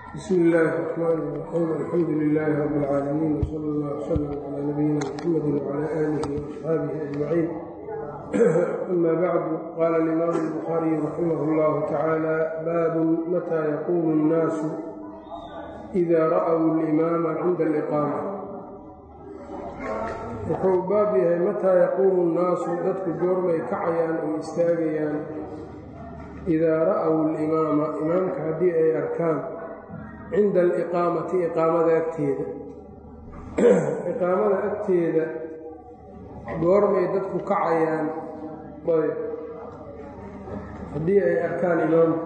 bsm illaahi الرxmaan الرaxiim alxamdu lilaahi rab اlcaalamiin wsala اllah wslm calaa nabiyina mxamadi wcala aalihi waasxaabihi ajmaciin ama bacdu qaala alimaamu الbukhaariyu raximah اllahu tacaala baabun mataa yaquumu اnnaasu ida ra'w اlimaama cinda اliqaama wuxuu baab yahay mataa yaquumu nnaasu dadku goormay kacayaan oo istaagayaan idaa ra'w alimaama imaamka haddii ay arkaan cinda aliqaamati iqaamada agteeda iqaamada agteeda goormay dadku kacayaan ayb haddii ay arkaan imaamka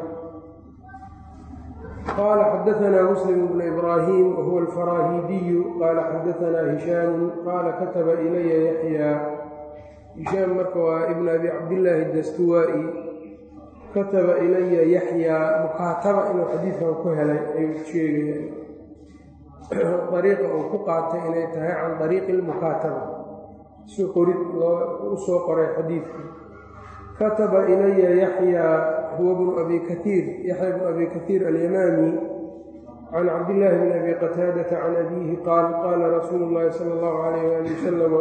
qaala xadaanaa muslim bnu ibraahim wahuwa alfaraahiidiyu qaala xadaanaa hishaamu qaala kataba ilaya yaxyaa hishaam marka waa ibn abi cabdillaahi dastuwaa'i kataba ilaya yaxyaa mukaataba inuu xadiidkan ku helay ayuu sheegayaan dariiqa uu ku qaatay inay tahay can dariiqi lmukaataba si qorid loo u soo qoray xadiidka kataba ilaya yaxyaa huwa bnu abi kaiir yaxya bnu abi kaiir alyamaami can cabdillaahi bni abi qataadata can abiihi qaal qaala rasuulu llaahi sala allahu calayh waali wasalama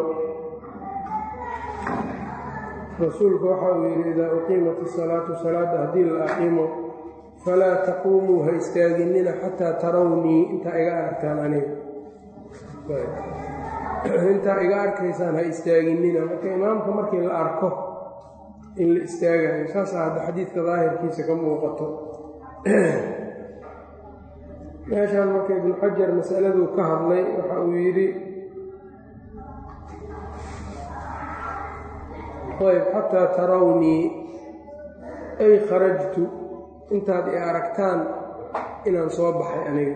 rasuulku waxa uu yidhi idaa uqiimat isalaatu salaadda haddii la aqiimo falaa taquumuu ha istaaginina xataa tarawnii intaa iga aragtaan aniga intaa iga arkaysaan ha istaaginina marka imaamka markii la arko in la istaagayo saasaa hadda xadiidka daahirkiisa ka muuqato meeshaan marka ibnu xajar masaladuu ka hadlay waxa uu yidhi ayb xataa tarawnii ay kharajtu intaad i aragtaan inaan soo baxay aniga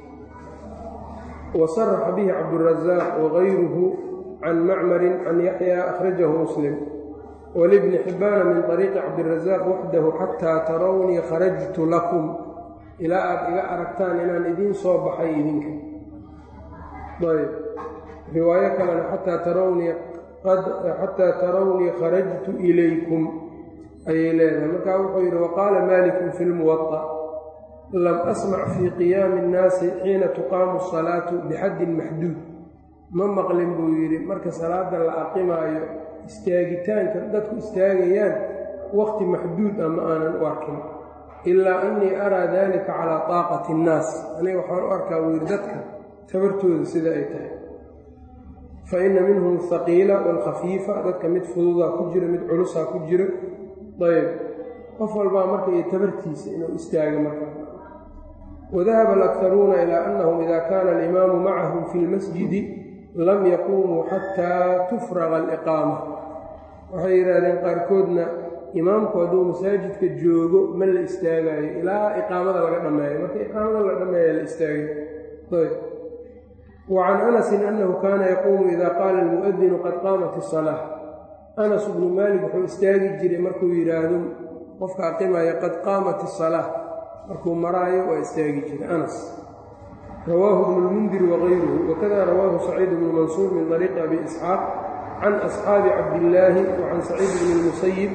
wa saraxa bihi cabdurasaaq wagayruhu can macmarin can yaxyaa akhrajahu muslim walibni xibbaana min طariiqi cabdirasaaq waxdahu xataa tarawnii kharajtu lakum ilaa aad iga aragtaan inaan idiin soo baxay idinka ayb riwaayo kalena xataa tarawnii xataa tarawnii kharajtu ilaykum ayay leedahay markaa wuxuu yidhi waqaala malikun fi lmuwaطa lam asmac fii qiyaami اnnaasi xiina tuqaamu asalaatu bixaddin maxduud ma maqlin buu yidhi marka salaada la aqimaayo istaagitaanka dadku istaagayaan waqti maxduud ah ma aanan u arkin ilaa annii araa dalika calaa taaqati اnnaas aniga waxaan u arkaa buu yidhi dadka tabartooda sida ay tahay fa inna minhum ahaqiila waalkhafiifa dadka mid fududaa ku jira mid culusaa ku jira ayb qof walbaa marka iyo tabartiisa inuu istaaga marka wadahaba alakharuuna ilaa annahum ida kaana alimaamu macahum fi lmasjidi lam yaquumuu xataa tufraqa aliqaama waxay yidhaahdeen qaarkoodna imaamku hadduu masaajidka joogo ma la istaagaayo ilaa iqaamada laga dhammeeyo marka iqaamada la dhammeeya la istaagayo ayb wacan anasin annahu kaana yaquumu ida qaala almu'adinu qad qaamat isalaa anas bnu maalik wuxuu istaagi jiray markuu yidhaahdo qofka aqimaya qad qaamat isalaa markuu maraayo waa istaagi jiray anas rawaahu bnu lmundir wagayruhu wakada rawaahu saciid bnu mansuur min طariiqi abi isxaaq can asxaabi cabdillaahi wa can saciid bni lmusayib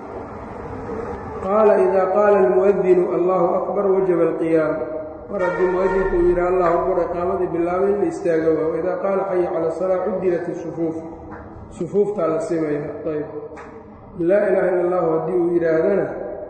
qaala ida qaala almu'adinu allahu akbar wajaba alqiyaam mar haddii muadinku uu yidhi allahu akbar iqaamadii bilaabay in la istaaga waa waidaa qaala xaya cala asalaa cudilat isufuuf sufuuftaa la simaya ayb laa ilaaha illa allahu haddii uu yidhaahdana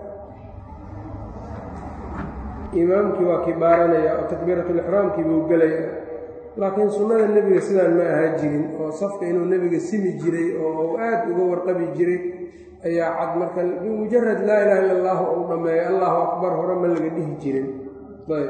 imaamkii waa kibaaranaya oo takbiiratulixraamkii buu gelaya laakiin sunnada nebiga sidaan ma ahaa jirin oo safka inuu nebiga simi jiray oo uu aad uga warqabi jiray ayaa cad marka bimujarad laa ilaha illa allahu uu dhammeeyo allahu akbar hore ma laga dhihi jirin ayb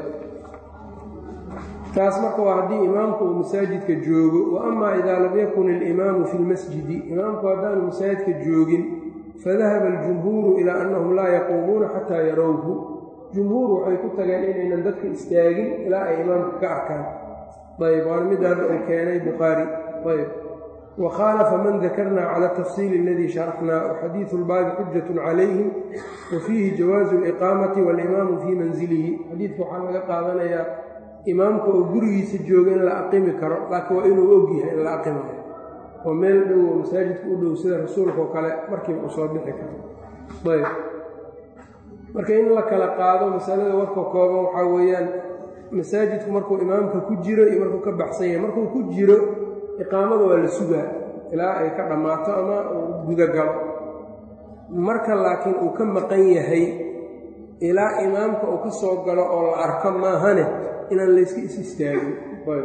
taas marka waa haddii imaamku uu masaajidka joogo wa amaa idaa lam yakun ilimaamu fi lmasjidi imaamku haddaanu masaajidka joogin fadahaba aljumhuuru ilaa annahum laa yaquumuuna xataa yarowhu jumhuur waxay ku tageen inaynan dadka istaagin ilaa ay imaamka ka arkaan ayb waana mid hadda uu keenay bukhaari ayb wa khaalafa man dakarnaa cala atafsiili aladii sharaxnaa waxadiidu lbaabi xujatun calayhim wa fiihi jawaazu aliqaamati waalimaamu fii manzilihi xadiidka waxaa laga qaadanayaa imaamka oo gurigiisa jooga in la aqimi karo laakiin waa inuu og yahay in la aqimayo oo meel dhow oo masaajidka u dhow sida rasuulka oo kale markiiba uu soo bixi karo ayb marka in la kala qaado masalada warka kooban waxaa weeyaan masaajidku markuu imaamka ku jiro iyo markuu ka baxsan yahay markuu ku jiro iqaamada waa la sugaa ilaa ay ka dhammaato ama uu gudagalo marka laakiin uu ka maqan yahay ilaa imaamka uu ka soo galo oo la arko maahane inaan layska is istaagin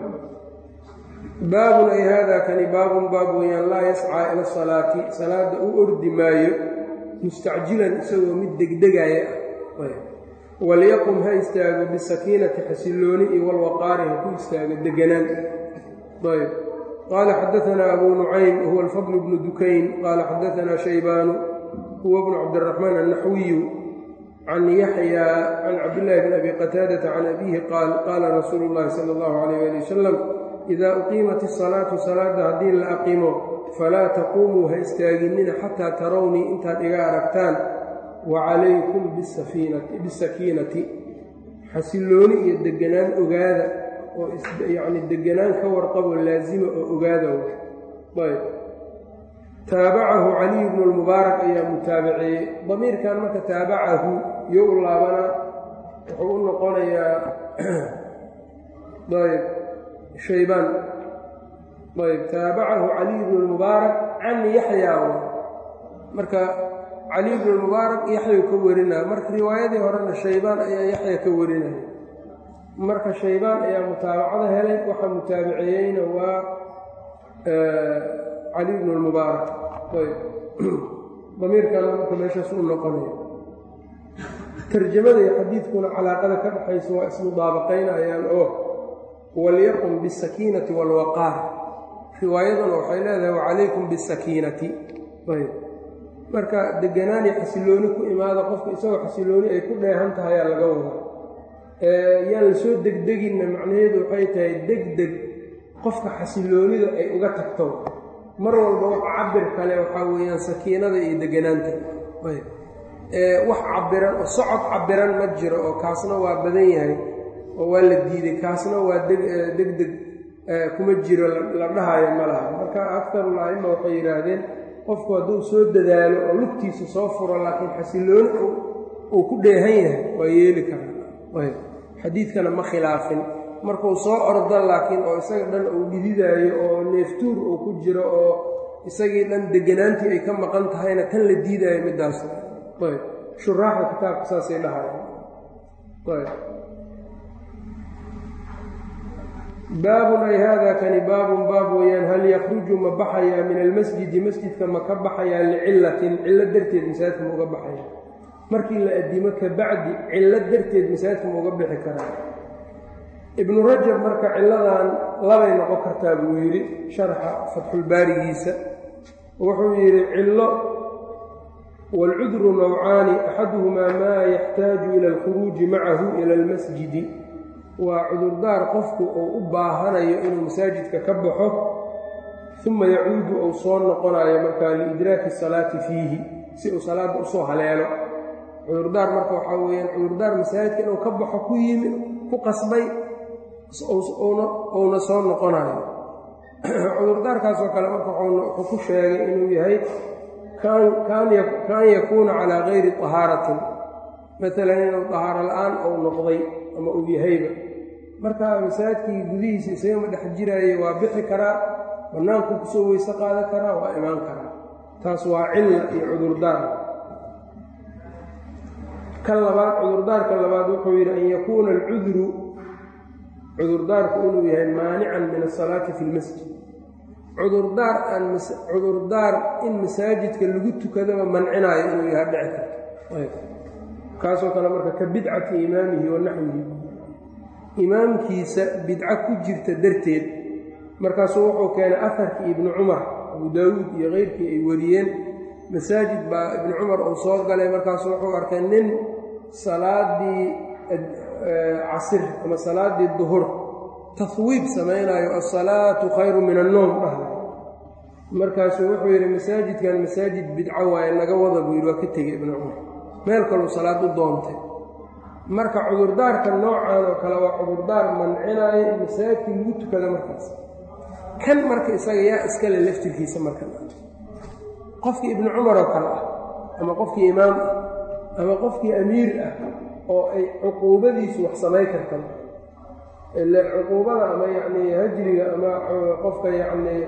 baabun ay haadaa kani baabun baab weeyaan laa yascaa ila salaati salaadda u ordi maayo mustacjilan isagoo mid degdegaya ah walyaqum ha istaago bisakiinati xasillooni iyo walwaqaari ha ku istaago deganaan ayb qaala xadaanaa abu nucaym wahuwa alfadl bnu dukayn qaala xadaanaa shaybaanu huwa bnu cabdiraxmaan annaxwiyu can yaxyaa can cabdillaahi bn abi qataadata can abiihi qaal qaala rasuulu llahi sala allahu calayh ali wasalam idaa uqiimat isalaatu salaadda haddii la aqimo falaa taquumuu ha istaaginina xataa tarownii intaad iga aragtaan wa calaykum bisakiinati xasillooni iyo deganaan ogaada oo yacni deganaan ka warqabo laasima oo ogaada ayb taabacahu caliy bnu lmubaarak ayaa mutaabaceeyey damiirkan marka taabacahu iyo u laabanaa wuxuu u noqonayaa ayb shaybaan ayb taabacahu caliy bnu lmubaarak can yaxyaa marka caliy bnu lmubaarak yaxyau ka warinaya marka riwaayadii horena shaybaan ayaa yaxya ka warinaya marka shaybaan ayaa mutaabacada helay waxaa mutaabaceeyeyna waa cali bnu lmubaarak ayb damiirkana marka meeshaas u noqonaya tarjamada iyo xadiidkuna calaaqada ka dhaxaysa waa ismudaabaqaynayaan oo walyaqum bisakiinati waalwaqaar riwaayaduna waxay leedahay wacalaykum bisakiinati ayb marka deganaani xasillooni ku imaada qofka isagoo xasillooni ay ku dheehan tahay aa laga wadaa yaan la soo degdeginna macnaheedu waxay tahay degdeg qofka xasilloonida ay uga tagto mar walba wax cabir kale waxaa weeyaan sakiinada iyo deganaanta wax cabiran oo socod cabiran ma jiro oo kaasna waa badan yahay oo waa la diiday kaasna waa degdeg kuma jiro la dhahayo ma laha marka aktarul a'ima waxay yidhaahdeen qofku hadduu soo dadaalo oo lugtiisa soo furo laakiin xasillooni uu ku dheehan yahay waa yeeli karaa xadiidkana ma khilaafin markuu soo ordo laakiin oo isaga dhan uu dhididaayo oo neeftuur uu ku jiro oo isagii dhan deganaantii ay ka maqan tahayna tan la diidaayo middaas ayb shuraaxda kitaabka saasay dhahaya ayb baabun ay haadaa kani baabun baab weeyaan hal yakruju ma baxayaa min almasjidi masjidka ma ka baxayaa licillatin cillo darteed masaajidka ma uga baxaya markii la addimo ka bacdi cillo darteed masaajidka ma uga bixi karaa ibnu rajab marka cilladan labay noqon kartaa buu yidhi sharxa fatxulbaarigiisa wuxuu yidhi cillo waalcudru nawcaani axaduhumaa maa yaxtaaju ila alkhuruuji macahu ila almasjidi waa cudurdaar qofku uu u baahanayo inuu masaajidka ka baxo uma yacuudu uu soo noqonayo markaa liidraaki salaati fiihi si uu salaadda usoo haleelo cudurdaar marka waxaa weeyaan cudurdaar masaajidka inuu ka baxo ku yimi ku qasbay uuna soo noqonayo cudurdaarkaasoo kale marka wuxuu ku sheegay inuu yahay kaan yakuuna calaa gayri tahaaratin maalan inuu tahaaro la-aan uu noqday ama uu yahayba marka masaajidkii gudihiisa isagama dhex jiraaye waa bixi karaa bannaankuu kusoo weyse qaadan karaa waa imaan karaa taas waa cilla iyo cudurdaar ka labaad cudurdaarka labaad wuxuu yidhi an yakuuna alcudru cudurdaarku inuu yahay maanican min asalaati fi lmasjid cudurdaar aan cudurdaar in masaajidka lagu tukadaba mancinaayo inuu yahay dhici karto kaasoo kale marka ka bidcati imaamihi wa naxwihi imaamkiisa bidco ku jirta darteed markaasuu wuxuu keenay afarkii ibnu cumar abu daawuud iyo keyrkii ay wariyeen masaajid baa ibnu cumar uu soo galay markaasuu wuxuu arkay nin salaadii casir ama salaadii duhur tahwiib samaynayo asalaatu khayru min annoom dhahay markaasuu wuxuu yidhi masaajidkan masaajid bidco waaye naga wada buu yidhi waa ka tegey ibnu cumar meel kaluu salaad u doontay marka cudurdaarka noocan oo kale waa cudurdaar mancinaayo in masaajidkii lagu tukado markaas kan marka isaga yaa iskale laftirkiisa marka qofkii ibnu cumar oo kale ah ama qofkii imaam ah ama qofkii amiir ah oo ay cuquubadiisu wax samayn karta ile cuquubada ama yacnii hajriga ama qofka yacnii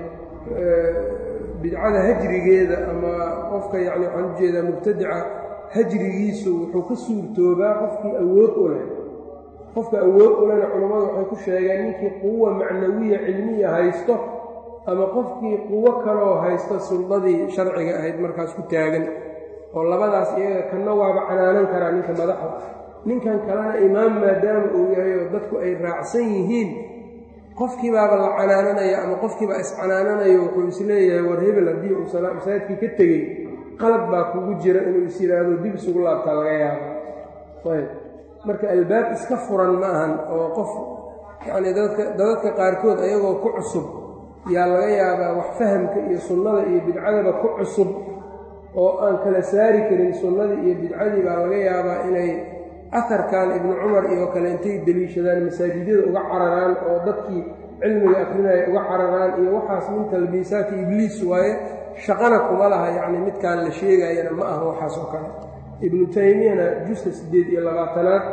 bidcada hajrigeeda ama qofka yacni waxaan ujeedaa mubtadica hajrigiisu wuxuu ka suurtoobaa qofkii awood u leh qofka awood u lehna culammadu waxay ku sheegeen ninkii quwa macnawiya cilmiya haysto ama qofkii quwo kaloo haysto suldadii sharciga ahayd markaas ku taagan oo labadaas iyaga kanna waaba canaanan karaa ninka madaxda ninkan kalena imaam maadaama uu yahay oo dadku ay raacsan yihiin qofkiibaaba la canaananaya ama qofkiibaa iscanaananayo wuxuu isleeyahay war hebel haddii uu masaajidkii ka tegey qalad baa kugu jira inuu is yidhaahdo dib isugu laabtaa laga yaaba ayb marka albaab iska furan ma ahan oo qof yacnii dadka dadadka qaarkood ayagoo ku cusub yaa laga yaabaa wax fahamka iyo sunnada iyo bidcadaba ku cusub oo aan kala saari karin sunnadii iyo bidcadii baa laga yaabaa inay aharkan ibnu cumar iyo kale intay deliishadaan masaajidyada uga cararaan oo dadkii cilmiga akrinaya uga cararaan iyo waxaas min talbiisaati ibliis waaye shaqana kuma laha yacni midkaan la sheegayana ma aha waxaas oo kale ibnu taymiyana juska siddeed iyo labaatanaad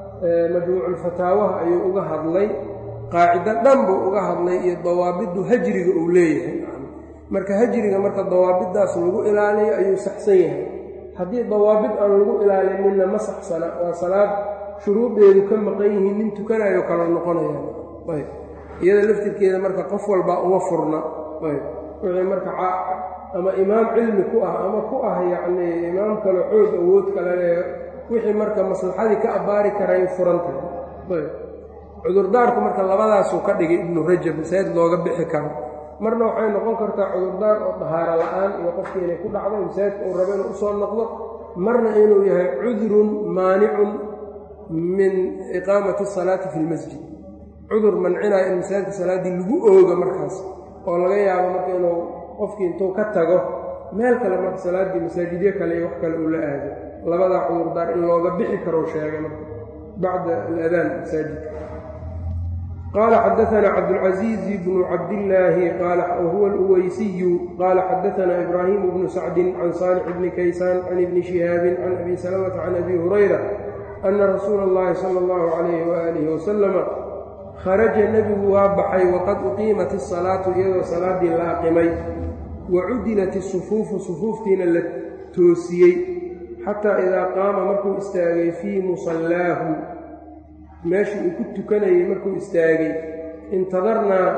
majmuuculfataawaha ayuu uga hadlay qaacido dhan buu uga hadlay iyo dawaabiddu hajriga uu leeyahay marka hajriga marka dawaabiddaas lagu ilaaliyo ayuu saxsan yahay haddii dawaabid aan lagu ilaalininna ma saxsana waa salaad shuruudeedu ka maqan yihiin nin tukanayo kala noqonayaan ayb iyada laftirkeeda marka qof walbaa uma furna ayb wixii marka ama imaam cilmi ku ah ama ku ah yacnii imaam kale xoog awood kalene wixii marka maslaxadii ka abbaari karay furan tahay ayb cudurdaarku marka labadaasuu ka dhigay ibnu rajab masaajid looga bixi karo marna waxay noqon kartaa cudurdaar oo dahaaro la-aan iyo qofkii inay ku dhacdo masaajidka uu rabo inuu usoo noqdo marna inuu yahay cudurun maanicun min iqaamati asalaati fi lmasjid cudur mancinayo in masaajidka salaaddii lagu ooga markaas oo laga yaabo marka inuu qofkii intuu ka tago meel kale marka salaaddii masaajidyo kale iyo wax kale uu la aado labadaa cudurdaar in looga bixi karou sheegay marka bacda aladaan masaajidka qال xdثna cبدالعزيز بن cabdاللahi whuوa الأweysiy qال xdثna إbrاhيم بن سacد عن صالح بن kaysاn عن بن شhهاaب عن أbي سلمة عن أbي هريرة أنa رasuul الlahi slى الlه عليه وآله وسلم kharaجa nebigu waa baxay وqad uqiimat الصaلاaةu iyadoo salaadii la aqimay wacudilat الصفuufu صفuuftiina la toosiyey xatىa إidaa qaama markuu istaagay fii muصalaahu meeshii uu ku tukanayay markuu istaagay intadarnaa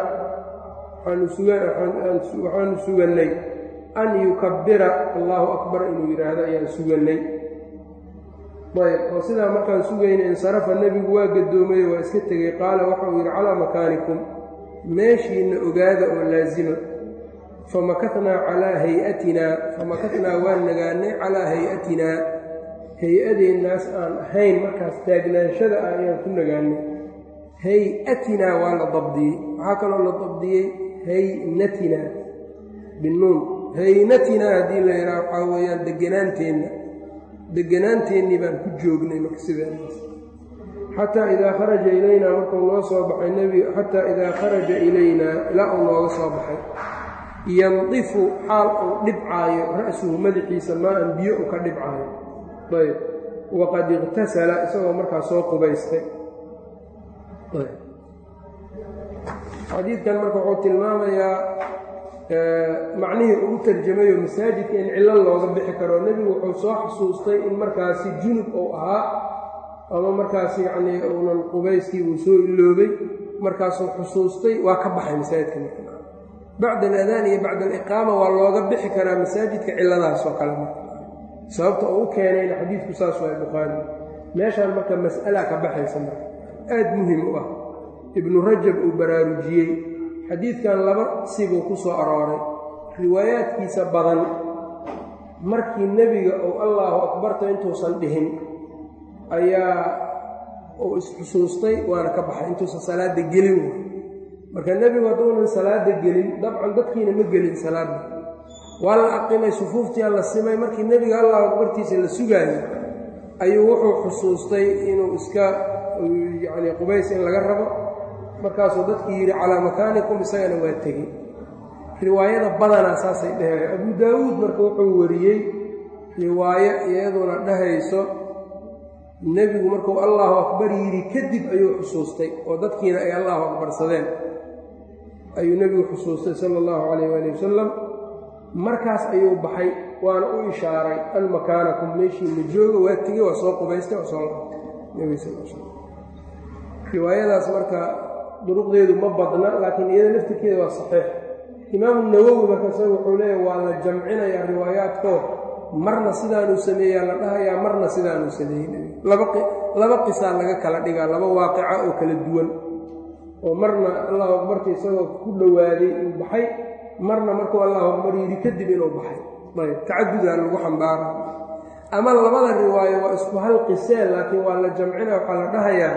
waxaanu sugannay an yukabbira allaahu akbar inuu yidhaahdo ayaan sugannay ayb oo sidaa markaan sugayna insarafa nebigu waa gadoomayo waa iska tegey qaala waxauu yidhi calaa makaanikum meeshiinna ogaada oo laasima famakatnaa calaa hay-atinaa famakatnaa waan nagaanay calaa hay-atinaa hay-adeennaas aan ahayn markaas taagnaanshada ah ayaan ku nagaanay hay-atinaa waa la dabdiyey waxaa kaloo la dabdiyey haynatinaa binuun haynatinaa haddii la yidhaha waxaa weeyaan deganaanteenna deganaanteennii baan ku joognay marka sidaas xataa idaa kharaja ilaynaa markuu noo soo baxay nebiga xataa idaa kharaja ilaynaa ilaa uu nooga soo baxay yandifu xaal uu dhibcaayo ra'suhu madaxiisa maa-an biyo u ka dhibcaayo ayb waqad iqtasala isagoo markaa soo qubaystay xadiidkan marka wuxuu tilmaamayaa macnihii ugu tarjamayo masaajidka in cillo looga bixi karo nebigu wuxuu soo xusuustay in markaasi junub uu ahaa ama markaas yacnii uunan qubayskii uu soo iloobay markaasuu xusuustay waa ka baxay masaajidka marka bacda aladaan iyo bacda aliqaama waa looga bixi karaa masaajidka cilladaas oo kale marka sababta uu u keenayna xadiidku saas waa bukhaari meeshaan marka mas'ala ka baxaysa marka aad muhim u ah ibnu rajab uu baraarujiyey xadiidkan laba sibuu ku soo arooray riwaayaadkiisa badan markii nebiga uu allaahu akbarta intuusan dhihin ayaa uu isxusuustay waana ka baxay intuusan salaadda gelin marka nebigu hadduunan salaadda gelin dabcan dadkiina ma gelin salaadda waa la aqimay sufuuftiyaa la simay markii nebiga allahu akbartiisa la sugaayay ayuu wuxuu xusuustay inuu iska yacni qubays in laga rabo markaasuu dadkii yidhi calaa makaanikum isagana waa tegey riwaayada badanaa saasay dheheen abu daawuud marka wuxuu wariyey riwaayo iyaduna dhehayso nebigu markuu allahu akbar yidhi kadib ayuu xusuustay oo dadkiina ay allahu akbarsadeen ayuu nebigu xusuustay sala allahu calayh waali wasalam markaas ayuu baxay waana u ishaaray an makaanakum meeshiina jooga waa tegey waa soo qubaystay waa soo laabtay nebiga sal slam riwaayadaas marka duruqdeedu ma badna laakiin iyada laftirkeeda waa saxiix imaamu nawowi marka isaga wuxuu leeyahy waa la jamcinayaa riwaayaadkoo marna sidaanuu sameeyaa la dhahayaa marna sidaanuu sameeyey laba qisaa laga kala dhigaa laba waaqica oo kala duwan oo marna allahu akbarta isagoo ku dhowaaday uu baxay marna markuu allahu akbar yidhi kadib inuu baxay ayb tacadudaa lagu xambaara ama labada riwaayo waa isku hal qisee laakiin waa la jamcina waxaa la dhahayaa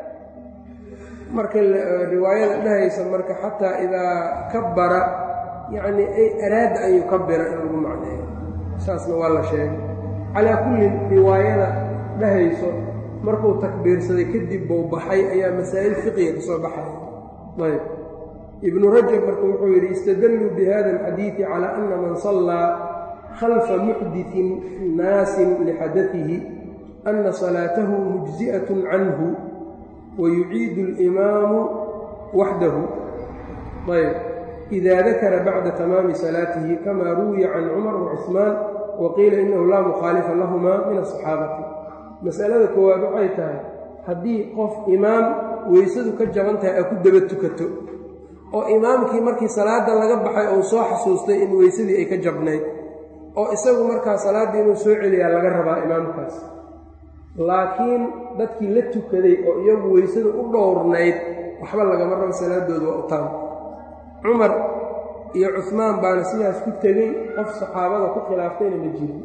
marka riwaayada dhahaysa marka xataa idaa kabara yacni ay araada an yukabira in lagu macneeyo saasna waa la sheegay calaa kullin riwaayada dhahayso markuu takbiirsaday kadib buu baxay ayaa masaa'il fiqiga ka soo baxaya ayb ibnu rajab marka wuxuu yidhi istadalluu bi hada alxadiidi calaa ana man sallaa khalfa muxditin naasin lixadatihi ana salaatahu mujzi'atun canhu wayuciidu alimaamu waxdahu ayb ida dakara bacda tamaami salaatihi kama ruwiya can cumar wacuثmaan waqiila inahu laa mukhaalifa lahumaa min asaxaabati masalada koowaad waxay tahay haddii qof imaam weysadu ka jaban tahay aa ku daba tukato oo imaamkii markii salaadda laga baxay uu soo xasuustay in weysadii ay ka jabnayd oo isagu markaa salaaddii inuu soo celiyaa laga rabaa imaamkaas laakiin dadkii la tukaday oo iyagu weysada u dhowrnayd waxba lagama rabo salaaddooda waa u taan cumar iyo cuhmaan baana sidaas ku tegey qof saxaabada ku khilaaftayna ma jirin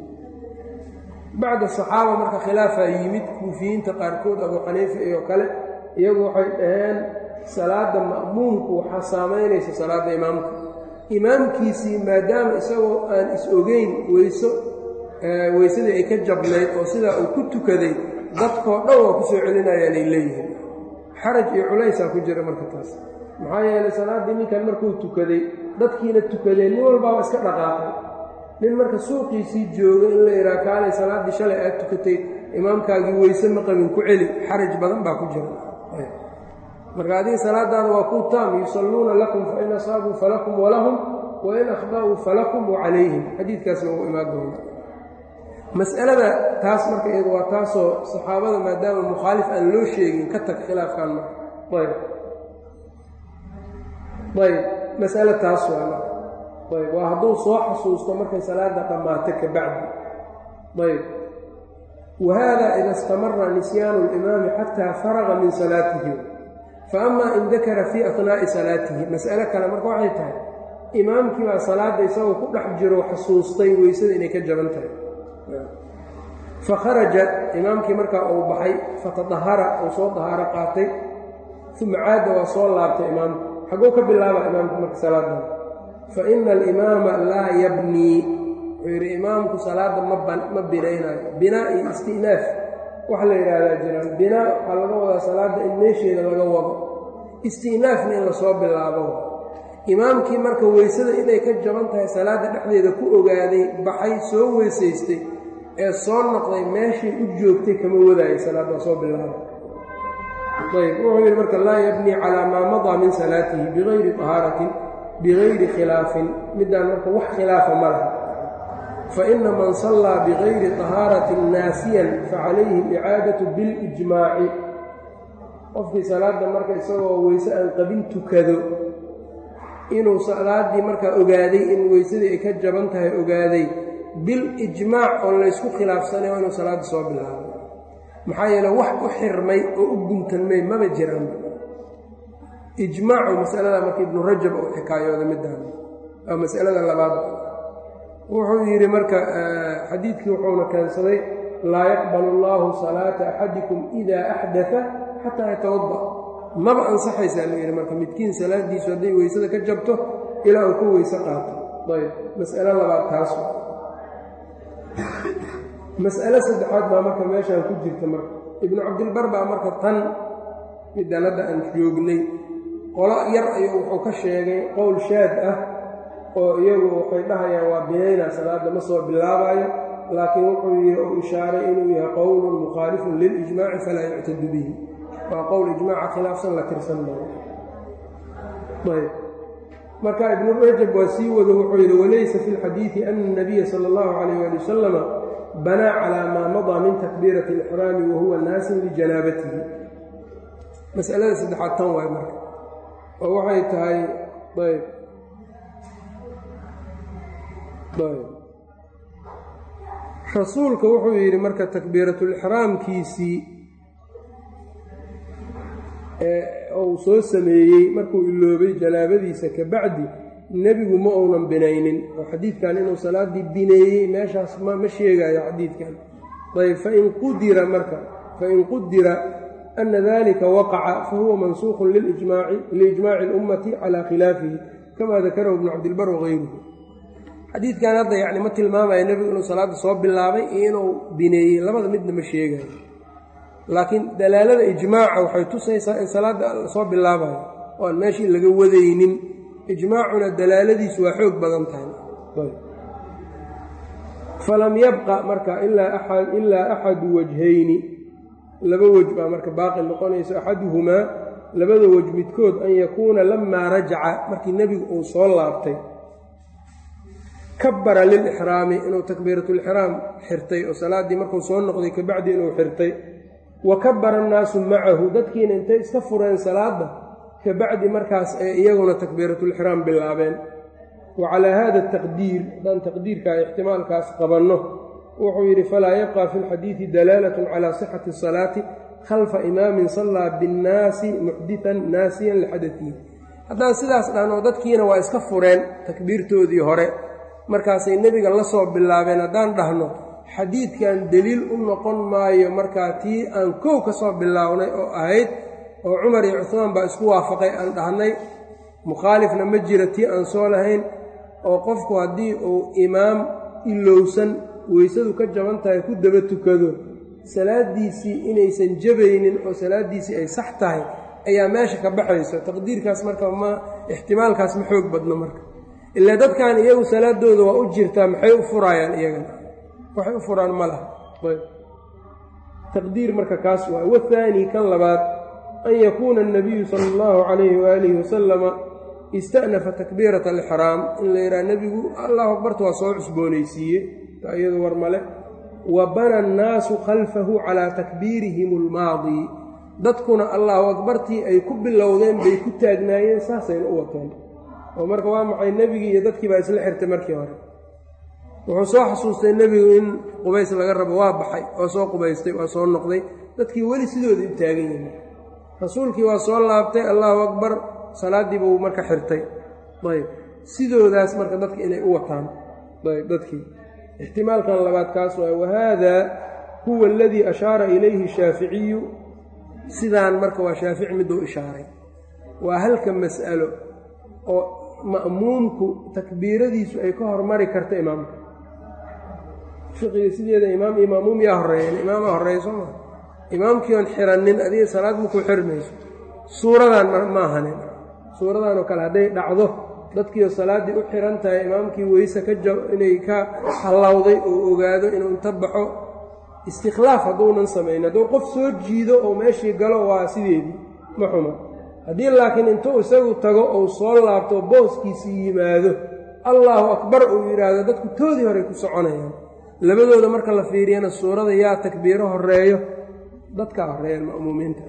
bacda saxaaba marka khilaafaa yimid kuufiyiinta qaarkood abu xaniifa iyo kale iyagu waxay dhaheen salaadda ma'muumku waxaa saamaynaysa salaadda imaamka imaamkiisii maadaama isagoo aan is-ogeyn weyso weysadii ay ka jabnayd oo sidaa uu ku tukaday dadkoo dhan waa ku soo celinayaanay leeyihiin xaraj iyo culaysaa ku jira marka taas maxaa yeelay salaaddii ninkan markuu tukaday dadkiina tukadeen nin walbaaba iska dhaqaaqay nin marka suuqiisii jooga in la yidhaha kaalay salaaddii shalay aad tukatay imaamkaagii weyse ma qabin ku celi xaraj badan baa ku jira marka adiga salaadaada waa ku taam yusalluuna lakum fain asaabuu falakum walahum wain akhda'uu falakum wacalayhim xadiidkaasna wuu imaan doona mas'alada taas marka iyadu waa taasoo saxaabada maadaama mukhaalif aan loo sheegin ka tag khilaafkan ma ayb ayb mas'ale taas waa ayb waa hadduu soo xasuusto markay salaada dhammaato ka bacdi ayb wahada ida istamara nisyaanu اlimaami xataa faraga min salaatihi faama in dakara fii ahnaa'i salaatihi mas'ale kale marka waxay tahay imaamkii baa salaadda isagoo ku dhex jiro xasuustay weysada inay ka jaban tahay fakharaja imaamkii markaa uu baxay fatadahara uu soo dahaaro qaatay uma caada waa soo laabtay imaamku xagguu ka bilaaba imaamku marka salaadan fa ina alimaama laa yabnii wuxuu yidhi imaamku salaadda ma binaynaayo binaa iyo isti'naaf waxa la yidhaahdaa jiraan binaa waxaa laga wadaa salaadda in meesheeda laga wado isti'naafna in lasoo bilaabo imaamkii marka weysada inay ka jaban tahay salaadda dhexdeeda ku ogaaday baxay soo weysaystay ee soo noqday meeshay u joogtay kama wadaayo salaadda soo bilaabo ayb wuxuu yidhi marka laa yabnii calaa maa madaa min salaatihi bigayri tahaaratin bigayri khilaafin middaan marka wax khilaafa ma laha faina man sallaa bigayri tahaaratin naasiyan facalayhi alicaadatu bilijmaaci qofkii salaadda marka isagoo weyse aan qabin tukado inuu salaaddii markaa ogaaday in weysadii ay ka jaban tahay ogaaday bilijmaac oon laysku khilaafsanayo inuu salaadda soo bilaabo maxaa yeele wax u xirmay oo u guntanmay maba jiraan ijmaacu masalada marka ibnu rajab uu xikaayooda midaan waa masalada labaad wuxuu yidhi marka xadiidkii wuxuuna keensaday laa yaqbalu allaahu salaata axadikum idaa axdaa xataa yatawada maba ansaxaysaa la yidhi marka midkiin salaadiisu hadday weysada ka jabto ilaa uu ka weyse qaato ayb mas'alo labaad taas mas'alo saddexaad baa marka meeshaan ku jirta marka ibnu cabdilbar baa marka tan midaan hadda aan joognay qolo yar ayuu wuxuu ka sheegay qowl shaad ah oo iyagu waxay dhahayaan waa binaynaa salaadda ma soo bilaabaayo laakiin wuxuu yii u ishaaray inuu yahay qowlun mukhaalifun lilijmaaci falaa yuctadu bihi waa qowl ijmaaca khilaafsan la tirsan maayo ayb marka ibnu rajab waa sii wado wuxuu yidhi walaysa fi lxadiidi ana الnabiya sala اllahu calayh ali wasalama banaa calaa maa madaa min takbiirati اlixraami wahuwa naasin lijanaabatihi masalada saddexaad tan waay marka oo waxay tahay ayb ayb rasuulka wuxuu yidhi marka takbiiratulixraamkiisii uu soo sameeyey markuu iloobay janaabadiisa ka bacdi nebigu ma uunan binaynin oo xadiidkan inuu salaaddii bineeyey meeshaas ma sheegayo xadiidkan ayb fain qudira marka fain qudira ana dalika waqaca fahuwa mansuuqun liijmaaci اlummati calaa khilaafihi kama dakarahu ibnu cabdilbar wagayruhu xadiidkan hadda yani ma tilmaamaya nebigu inuu salaadda soo bilaabay iyo inuu bineeyey labada midna ma sheegayo laakiin dalaalada ijmaaca waxay tusaysaa in salaadda soo bilaabayo oo aan meeshii laga wadaynin ijmaacuna dalaaladiisu waa xoog badan tahay falam yabqa marka ilaa axadu wajhayni laba wej baa marka baaqi noqonayso axaduhumaa labada wej midkood an yakuuna lamaa rajaca markii nebigu uu soo laabtay kabara lilixraami inuu takbiiratulixraam xirtay oo salaaddii markuu soo noqday kabacdi inuu xirtay wa kabara annaasu macahu dadkiina intay iska fureen salaadda kabacdi markaas ay iyaguna takbiiratulixraam bilaabeen wa calaa hada taqdiir haddaan taqdiirkaa ixtimaalkaas qabanno wuxuu yidhi falaa yabqa fi lxadiidi dalaalatun calaa sixati asalaati khalfa imaamin sallaa binnaasi muxditan naasiyan lixadatihi haddaan sidaas dhahno dadkiina waa iska fureen takbiirtoodii hore markaasay nebiga la soo bilaabeen haddaan dhahno xadiidkan deliil u noqon maayo markaa tii aan kow ka soo bilaawnay oo ahayd oo cumar iyo cuhmaan baa isku waafaqay aan dhahnay mukhaalifna ma jira tii aan soo lahayn oo qofku haddii uu imaam ilowsan weysadu ka jaban tahay ku daba tukado salaaddiisii inaysan jabaynin oo salaaddiisii ay sax tahay ayaa meesha ka baxayso taqdiirkaas marka ma ixtimaalkaas ma xoog badno marka ilaa dadkan iyagu salaadooda waa u jirtaa maxay u furaayaan iyagana waxay u furaan ma laha taqdiir marka kaas waay wathaani kan labaad an yakuuna annabiyu sala allahu calayhi waalihi wasalama ista'nafa takbiirata alixraam in la yidhaha nebigu allahu akbarta waa soo cusboonaysiiye iyadu war male wa bana annaasu khalfahu calaa takbiirihim almaadii dadkuna allahu akbartii ay ku bilowdeen bay ku taagnaayeen saasayna u wateen oo marka waa maxay nebigii iyo dadkii baa isla xirtay markii hore wuxuu soo xasuustay nebigu in qubays laga rabo waa baxay oo soo qubaystay waa soo noqday dadkii weli sidooda u taagan yihin rasuulkii waa soo laabtay allahu akbar salaaddii buu marka xirtay ayb sidoodaas marka dadka inay u wataan ayb dadkii ixtimaalkan labaad kaas waay wahaada huwa aladii ashaara ilayhi shaaficiyu sidaan marka waa shaafici miduu ishaaray waa halka mas'alo oo ma'muumku takbiiradiisu ay ka hormari karta imaamka fiqiga sideeda imaam iyo ma'muum yaa horreeyan imaama horreeya soo maa imaamkii oon xiranin adiga salaad makuu xirmayso suuradan maahanin suuradan oo kale hadday dhacdo dadkiioo salaaddii u xiran tahay imaamkii weyse ka ja inay ka hallawday oo ogaado inuu inta baxo istikhlaaf hadduunan samayn hadduu qof soo jiido oo meeshii galo waa sideedii ma xuma haddii laakiin intuu isagu tago ou soo laabto booskiisii yimaado allaahu akbar uu yidhaahdo dadku toodii horey ku soconayaan labadooda marka la fiiriyana suurada yaa takbiiro horeeyo dadkaa horeeyaan ma'muumiinta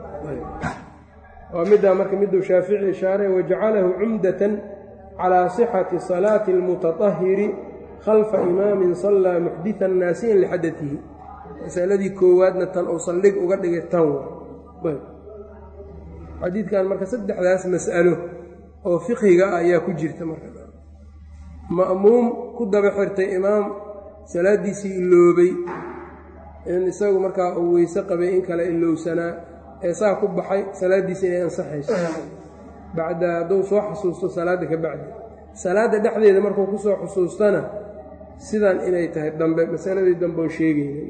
waa middaa marka miduu shaafici ishaaray wajacalahu cumdatan calaa sixati salaati almutatahiri khalfa imaamin sallaa muxditan naasiyan lixadatihi masaladii koowaadna tan uu saldhig uga dhigay tan xadiidkan marka saddexdaas mas'alo oo fiqhiga ah ayaa ku jirta marka ma'muum ku daba xirtay imaam salaaddiisii iloobay in isagu markaa uu weyse qabay in kale ilowsanaa ee saa ku baxay salaaddiisi inay ansaxayso bacda hadduu soo xusuusto salaadda ka bacdi salaadda dhexdeeda markuu ku soo xusuustana sidan inay tahay dambe masaladii dambe oo sheegayna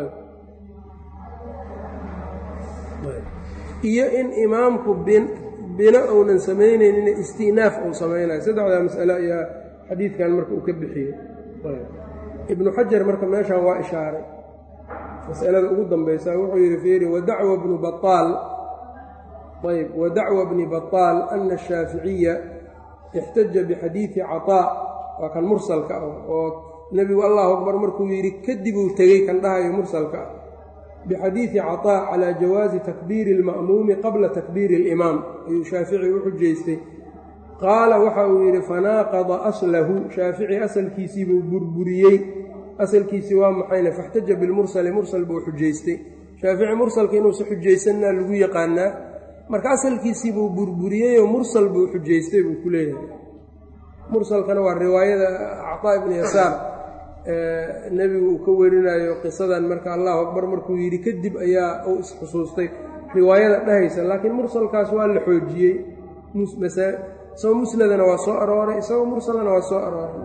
iyo in imaamku bino uunan samaynaynin isti'naaf uu samaynayo saddexdaa mas'alo ayaa xadiidkan marka uu ka bixiyey ibnu xajar marka meeshaan waa ishaaray masalada ugu dambaysa wuxuu yidhi fiiri wadacwa bnu baaal ayb wadacwa bni baطaal ana ashaaficiya ixtaja bixadiidi caطaa waa kan mursalka ah oo nebigu allahu akbar markuu yidhi kadib uu tegey kan dhahayo mursalka ah bixadiidi caطaa calaa jawaazi takbiiri اlma'muumi qabla takbiiri اlimaam ayuu shaafici u xujaystay qaala waxa uu yidhi fanaaqada aslahu shaafici asalkiisiibuu burburiyey asalkiisii waa maxayne faxtaja bilmursali mursal buu xujaystay shaafici mursalka inuusa xujaysanna lagu yaqaanaa marka asalkiisiibuu burburiyeyoo mursal buu xujaystay buu ku leeyahay mursalkana waa riwaayada acطaa ibni yasaar nebigu uu ka warinayo qisadan marka allahu akbar markuu yidhi kadib ayaa uu isxusuustay riwaayada dhahaysa laakiin mursalkaas waa la xoojiyey isagoo musnadana waa soo arooray isagoo mursalana waa soo arooray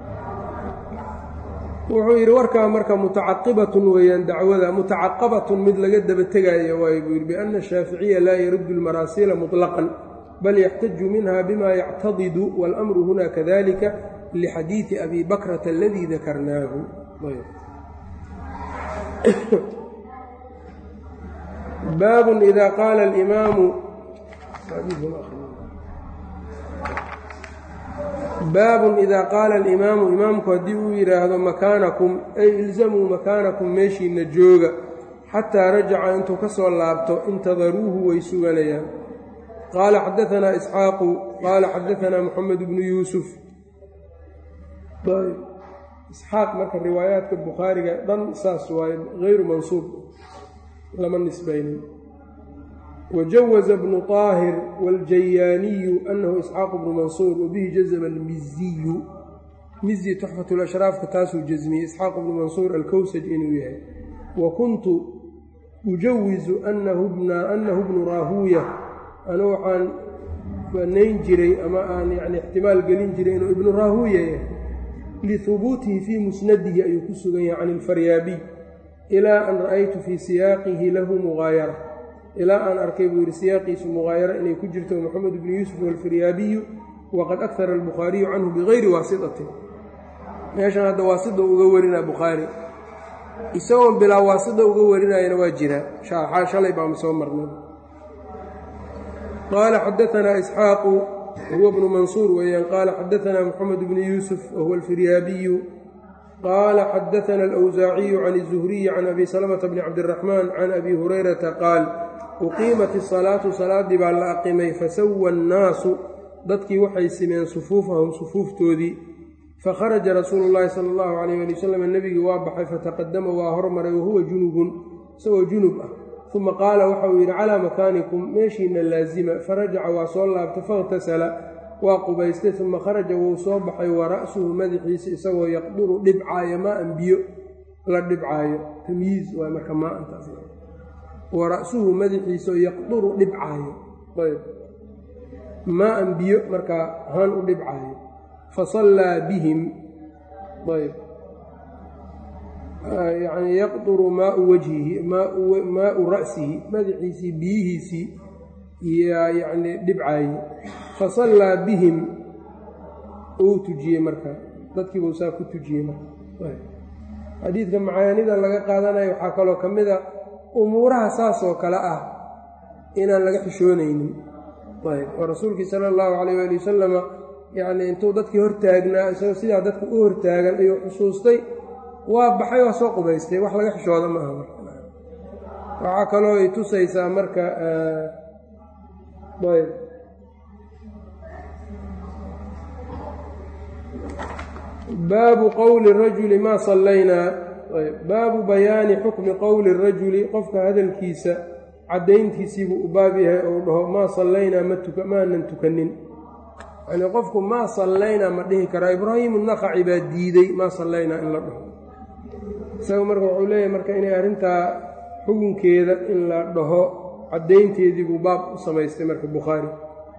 wuxuu yidhi warkaa marka mutacaqibatun weeyaan dacwada mutacaqabatun mid laga daba tegaayo waay buu yidhi biana ashaaficiya laa yaruddu almaraasiila muطlaqan bal yaxtaju minha bima yactadidu waاlamru huna kadalika lixadiidi abi bakrata aladii dakarnaahu baabun ida qaala alimaamu baabun idaa qaala alimaamu imaamku haddii uu yidhaahdo makaanakum ay ilzamuu makaanakum meeshiinna jooga xataa rajaca intuu ka soo laabto intadaruuhu way suganayaan qaala xadaanaa isxaaqu qaala xadaanaa moxamed bnu yuusuf isxaaq marka riwaayaadka bukhaariga dhan saas waaye hayru mansuub lama nisbaynin wajawaza bnu طaahir wاljayaaniyu anahu isxaaq bnu mansuur wabihi jazma almiziyu mizi tuxfat lashraafka taasuu jasmiyey isxaaq bnu mansuur alkowsaj inuu yahay wa kuntu ujawizu anahu bnu raahuuya anu waxaan banayn jiray ama aan yani ixtimaal gelin jiray inuu ibnu raahuuya yahay lihubuutihi fii musnadihi ayuu ku sugan yahay can ilfaryaabiy ilaa an ra'aytu fii siyaaqihi lahu mugaayara ilaa aan arkay buu yidhi siyaaqiisu mugaayara inay ku jirto moxamed bnu yuusuf walfiryaabiyu waqad akara albukhaariyu canhu bigayri waasitatin meeshan hadda waasida uga warinaa bukhaari isagoon bilaa waasida uga warinayana waa jiraa shaaxaa shalay baama soo marnay qaala xadaanaa isxaaqu huwa bnu mansuur weeyaan qaala xadaanaa moxamed bnu yuusuf wahuwa alfiryaabiyu qaala xadaana alawsaaciyu can izuhriyi can abi salamata bni cabdiraxmaan can abi hurayrata qaal uqiimat isalaatu salaaddii baa la aqimay fasawa annaasu dadkii waxay simeen sufuufahum sufuuftoodii fakharaja rasuulu llaahi sala allahu calayh ali wasalam nebigii waa baxay fataqadama waa hormaray wahuwa junubun isagoo junub ah uma qaala waxa uu yidhi calaa makaanikum meeshiina laasima farajaca waa soo laabtay fakhtasala waa qubaystay uma kharaja wuu soo baxay wa ra'suhu madaxiisa isagoo yaqduru dhibcaayo maa-an biyo la dhibcaayo tamyiiz waa marka maaantaas wa ra'suhu madaxiisao yaqduru dhibcaayo ayb maa-an biyo markaa haan u dhibcaayo fasallaa bihim ayb yacni yaqduru maau wajhihi maau ra'sihi madaxiisii biyihiisii yaa yacni dhibcaaye fasallaa bihim uu tujiyey marka dadkiibuu saa ku tujiyey marka xadiidka macaanida laga qaadanayo waxaa kaloo ka mid a umuuraha saas oo kale ah inaan laga xishoonaynin ayb oo rasuulkii sala allahu calayh waali wasalama yacnii intuu dadkii hortaagnaa isagoo sidaa dadka u hortaagan ayuu xusuustay waa baxay waa soo qubaystay wax laga xishooda maaha marka waxaa kaloo ay tusaysaa marka ayb baabu qowli rajuli maa sallaynaa baabu bayaani xukmi qowli rajuli qofka hadalkiisa caddayntiisiibuu u baab yahay ou dhaho maa sallaynaa maanan tukanin yanii qofku maa sallaynaa ma dhihi karaa ibraahiimu naqaci baa diiday maa sallaynaa in la dhaho isaga marka wuxuu leeyahay marka inay arrintaa xukunkeeda in la dhaho caddaynteediibuu baab u samaystay marka bukhaari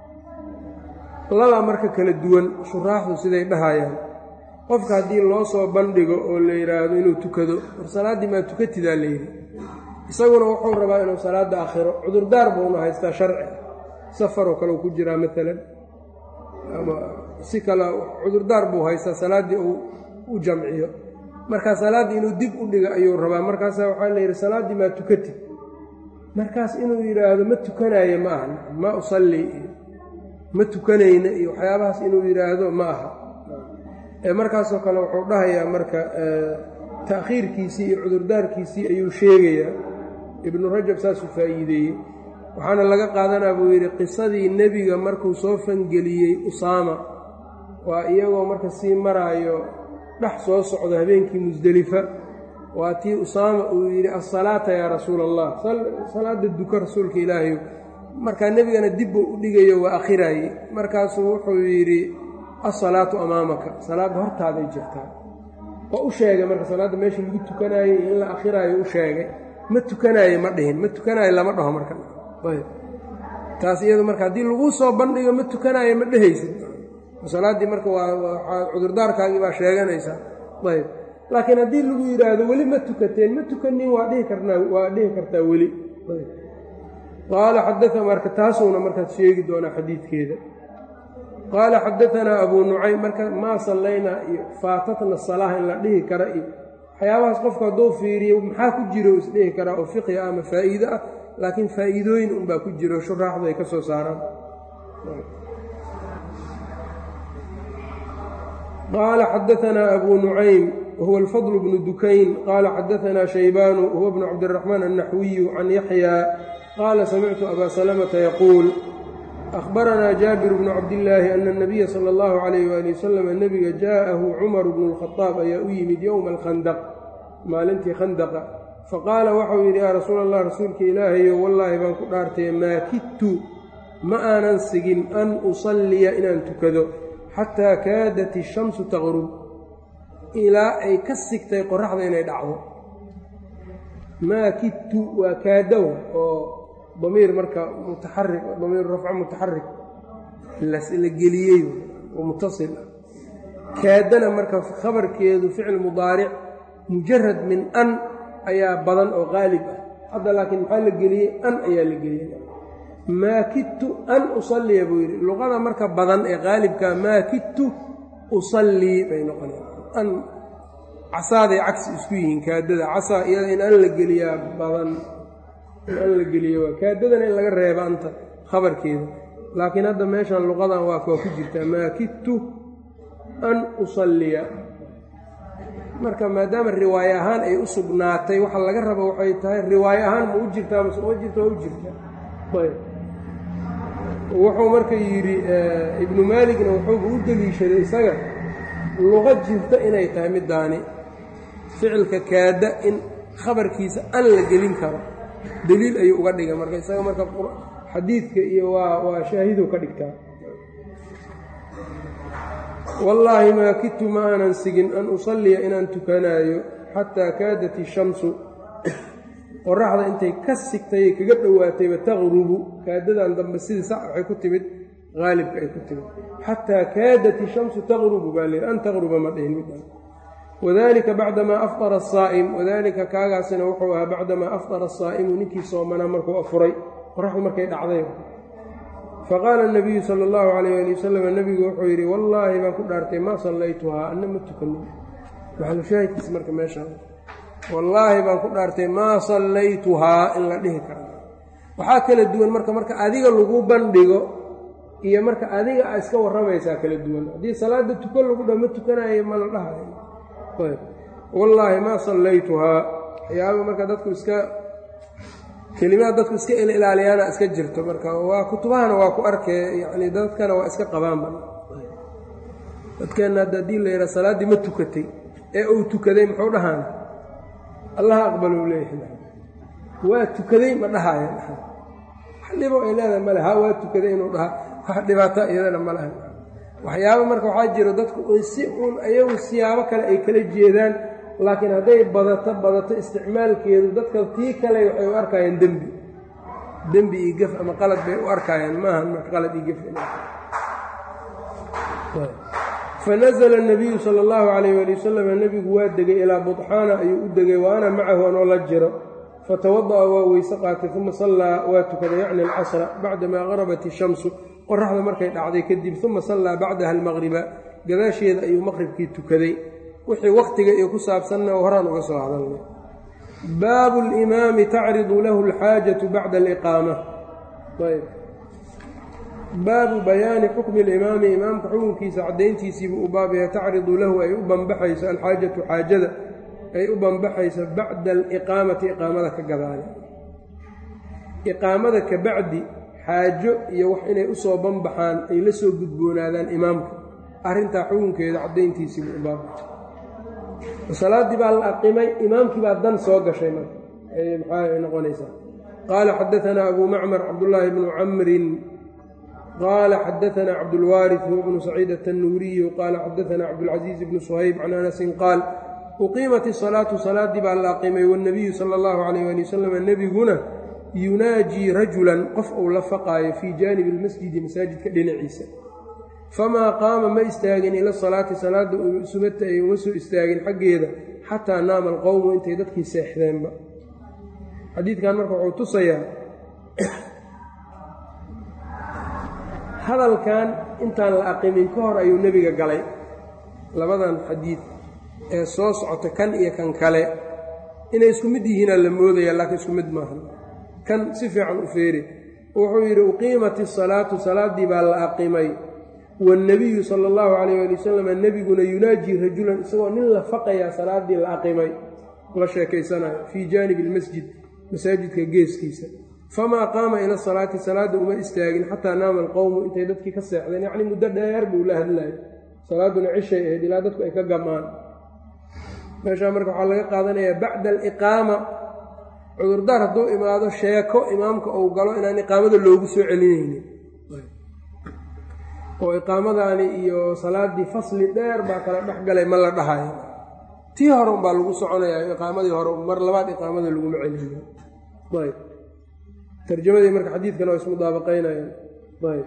labaa marka kala duwan shuraaxdu siday dhahayaan qofka haddii loo soo bandhigo oo la yidhaahdo inuu tukado war salaaddii maa tukatidaa layidhi isaguna wuxuu rabaa inuu salaadda akhiro cudurdaar buuna haystaa sharci safaroo kale uu ku jiraa maalan ama si kale cudurdaar buu haystaa salaaddii uu u jamciyo markaa salaaddii inuu dib u dhigo ayuu rabaa markaasaa waxaa la yidhi salaaddii maa tukatid markaas inuu yidhaahdo ma tukanayo ma aha ma usalli iyo ma tukanayna iyo waxyaabahaas inuu yidhaahdo ma aha markaasoo kale wuxuu dhahayaa marka ta'khiirkiisii iyo cudurdaarkiisii ayuu sheegayaa ibnu rajab saasuu faa'iideeyey waxaana laga qaadanaa buu yidhi qisadii nebiga markuu soo fangeliyey usaama waa iyagoo marka sii maraayo dhex soo socdo habeenkii musdelifa waa tii usaama uu yidhi asalaata yaa rasuula allah salaada duka rasuulka ilaahayo markaa nebigana dibbuu u dhigayo waa akhiraaye markaasuu wuxuu yidhi asalaatu amaamaka salaadda hortaaday jirtaa oo u sheegay marka salaadda meesha lagu tukanaayey in la akhiraayo u sheegay ma tukanaaye ma dhihin ma tukanaayo lama dhaho marka ayb taas iyadu marka haddii laguu soo bandhigo ma tukanaayo ma dhehaysid salaaddii marka waa cudurdaarkaagii baa sheeganaysaa ayb laakiin haddii lagu yidhaahdo weli ma tukateen ma tukanin waa dhihi karnaa waa dhihi kartaa weli qaala xadaa marka taasuuna markaad sheegi doonaa xadiidkeeda qaala xadaanaa abuu nucaym marka maa sallaynaa iyo faatatna salaah in la dhihi kara iyo waxyaabahaas qofku hadduu fiiriyo maxaa ku jiro isdhihi karaa oo fiqhi ah ama faa'iide ah laakiin faa'iidooyin unbaa ku jiro shuraaxdu ay ka soo saaraan qaala xadaanaa abuu nucaym wahuwa alfadl bnu dukayn qaala xadaanaa shaybaanu huwa bnu cabdiraxmaan annaxwiyu can yaxyaa qaala samictu abaa salamata yaquul ahbaranaa jaabir bnu cabdillaahi ana anabiya sala allahu calayh waali wasalam nebiga jaa'ahu cumaru bnu lkhadaab ayaa u yimid yowma alkhandaq maalintii khandaqa faqaala waxau yidhi yaa rasuula allah rasuulka ilaahayo wallaahi baan ku dhaartay maa kidtu ma aanan sigin an usalliya inaan tukado xataa kaadat ishamsu taqrub ilaa ay ka sigtay qoraxda inay dhacdo maa kidtu waa kaadawa oo damiir marka mutaxarik damiir rafco mutaxarik la geliyey oo mutasil ah kaadana marka khabarkeedu ficil mudaaric mujarad min an ayaa badan oo qaalib ah hadda laakiin maxaa la geliyey an ayaa la geliyey maa kidtu an usalliya buu yidhi luqada marka badan ee qaalibka maa kidtu usallii bay noqonaya an casaaday cagsi isku yihiin kaadada casaa iyada in an la geliyaa badan in an la geliyo waa kaadadana in laga reeba anta khabarkeeda laakiin hadda meeshan luqadan waa waa ku jirtaa maa kidtu an usalliya marka maadaama riwaaye ahaan ay u sugnaatay waxa laga raba waxay tahay riwaaye ahaan ma u jirtaa mase uma jirta waa u jirtaa ayb wuxuu marka yidhi ibnu maaligna wuxuuba u deliishaday isaga luqo jirta inay tahay middaani ficilka kaada in khabarkiisa an la gelin karo deliil ayuu uga dhigay marka isaga marka xadiidka iyo waa waa shaahidow ka dhigtaa wallaahi maa kidtu ma aanan sigin an usalliya inaan tukanaayo xataa kaadat ishamsu qoraxda intay ka sigtay kaga dhowaatayba taqrubu kaadadan dambe sidii sax waxay ku timid haalibka ay ku timid xataa kaadat ishamsu taqrubu baa leehi an taqruba ma dhihin midaan wadalika bacdamaa afطara asaa'im wadalika kaagaasina wuxuu ahaa bacdamaa afطara asaa'imu ninkii soomanaa markuu afuray qoraxdu markay dhacday faqaala nabiyu sala allahu calayh ali wasalam nebigu wuxuu yidhi wallaahi baan ku dhaartay maa sallaytuhaa anna ma tukanin maxalushaahidkiisa marka meesha wallaahi baan ku dhaartay maa sallaytuhaa in la dhihi kara waxaa kala duwan marka marka adiga lagu bandhigo iyo marka adiga a iska warramaysaa kala duwan haddii salaada tukan lagu dha ma tukanayo ma la dhahayo wallaahi maa sallaytuhaa waxyaaba marka dadku iska kelimaad dadku iska ilaaliyaana iska jirto marka waa kutubahana waa ku arkee yani dadkana waa iska qabaanba dadkeenna hadda haddii la yidhaha salaaddii ma tukatay ee uu tukaday muxuu dhahaana allaha aqbalou leeyahay waa tukaday ma dhahaayan wax dhibo ay leedahay male ha waa tukaday inuu dhaha wax dhibaato iyadana ma lahan waxyaaba marka waxaa jiro dadku si uun ayagu siyaabo kale ay kala jeedaan laakiin hadday badato badato isticmaalkeedu dadka tii kale waxay u arkaayeen dembi dembi iyo gef ama qalad bay u arkaayeen maahan marka qalad iyo gef fanazla nabiyu sala allahu calayh waali wasalam nebigu waa degay ilaa budxaana ayuu u degay wa ana macahu anoo la jiro fatawada'a waa weyse qaatay uma sallaa waa tukaday yacni alcasra bacdamaa qarabat ishamsu qoraxda markay dhacday kadib uma sallaa bacdaha almaqriba gadaasheeda ayuu maqribkii tukaday wixii wakhtiga iyo ku saabsanna horaan uga soo hadalnay baabu limaami tacridu lahu alxaajatu bacda aliqaama ayb baabu bayaani xukmi alimaami imaamka xukunkiisa caddayntiisiibuu u baabaya tacridu lahu ay u banbaxayso alxaajatu xaajada ay u banbaxayso bacda aliqaamati iqaamada ka gadaale iqaamada ka bacdi xaajo iyo wax inay usoo banbaxaan ay la soo gudboonaadaan imaamka arrintaa xukunkeeda caddayntiisiibuu u baabaya salaaddii baa la aqimay imaamkii baa dan soo gashay marka maxaa noqonaysaa qaala xadaanaa abu macmar cabdullaahi bnu camrin qaala xadaanaa cabdulwaaris huwa bnu saciid atannuuriyu qaala xadaanaa cabdulcasiiz bnu suhayb can anasin qaal uqiimat isalaatu salaaddii baa la aqimay waannabiyu sala allahu calayh ali wasalam nebiguna yunaajii rajulan qof uu la faqaayo fii jaanibi almasjidi masaajidka dhinaciisa famaa qaama ma istaagin ila salaati salaadda sugata ay uma soo istaagin xaggeeda xataa naama alqowmu intay dadkii seexdeenba xadiidkan marka wuxuu tusayaa hadalkan intaan la aqimin ka hor ayuu nebiga galay labadan xadiid ee soo socota kan iyo kan kale inay isku mid yihiinaa la moodaya laakiin isku mid maaha kan si fiican u feeri wuxuu yidhi uqiimat isalaatu salaaddii baa la aqimay waannabiyu sala allahu calayh ali wasalam nebiguna yunaajii rajulan isagoo nin la faqayaa salaaddii la aqimay la sheekaysanayo fii jaanibi almasjid masaajidka geeskiisa famaa qaama ila salaati salaadda uma istaagin xataa naama alqowmu intay dadkii ka seexdeen yacnii muddo dheer buu la hadlayay salaadduna cishay ahayd ilaa dadku ay ka gamaan meeshaa marka waxaa laga qaadanayaa bacda aliqaama cudurdaar hadduu imaado sheeko imaamka uu galo inaan iqaamada loogu soo celinaynin oo iqaamadaani iyo salaaddii fasli dheer baa kala dhex galay ma la dhahayo tii hore unbaa lagu soconayaa iqaamadii hore mar labaad iqaamada laguma celinayo ayb tarjamadii marka xadiidkana waa ismudaabaqaynayaan ayb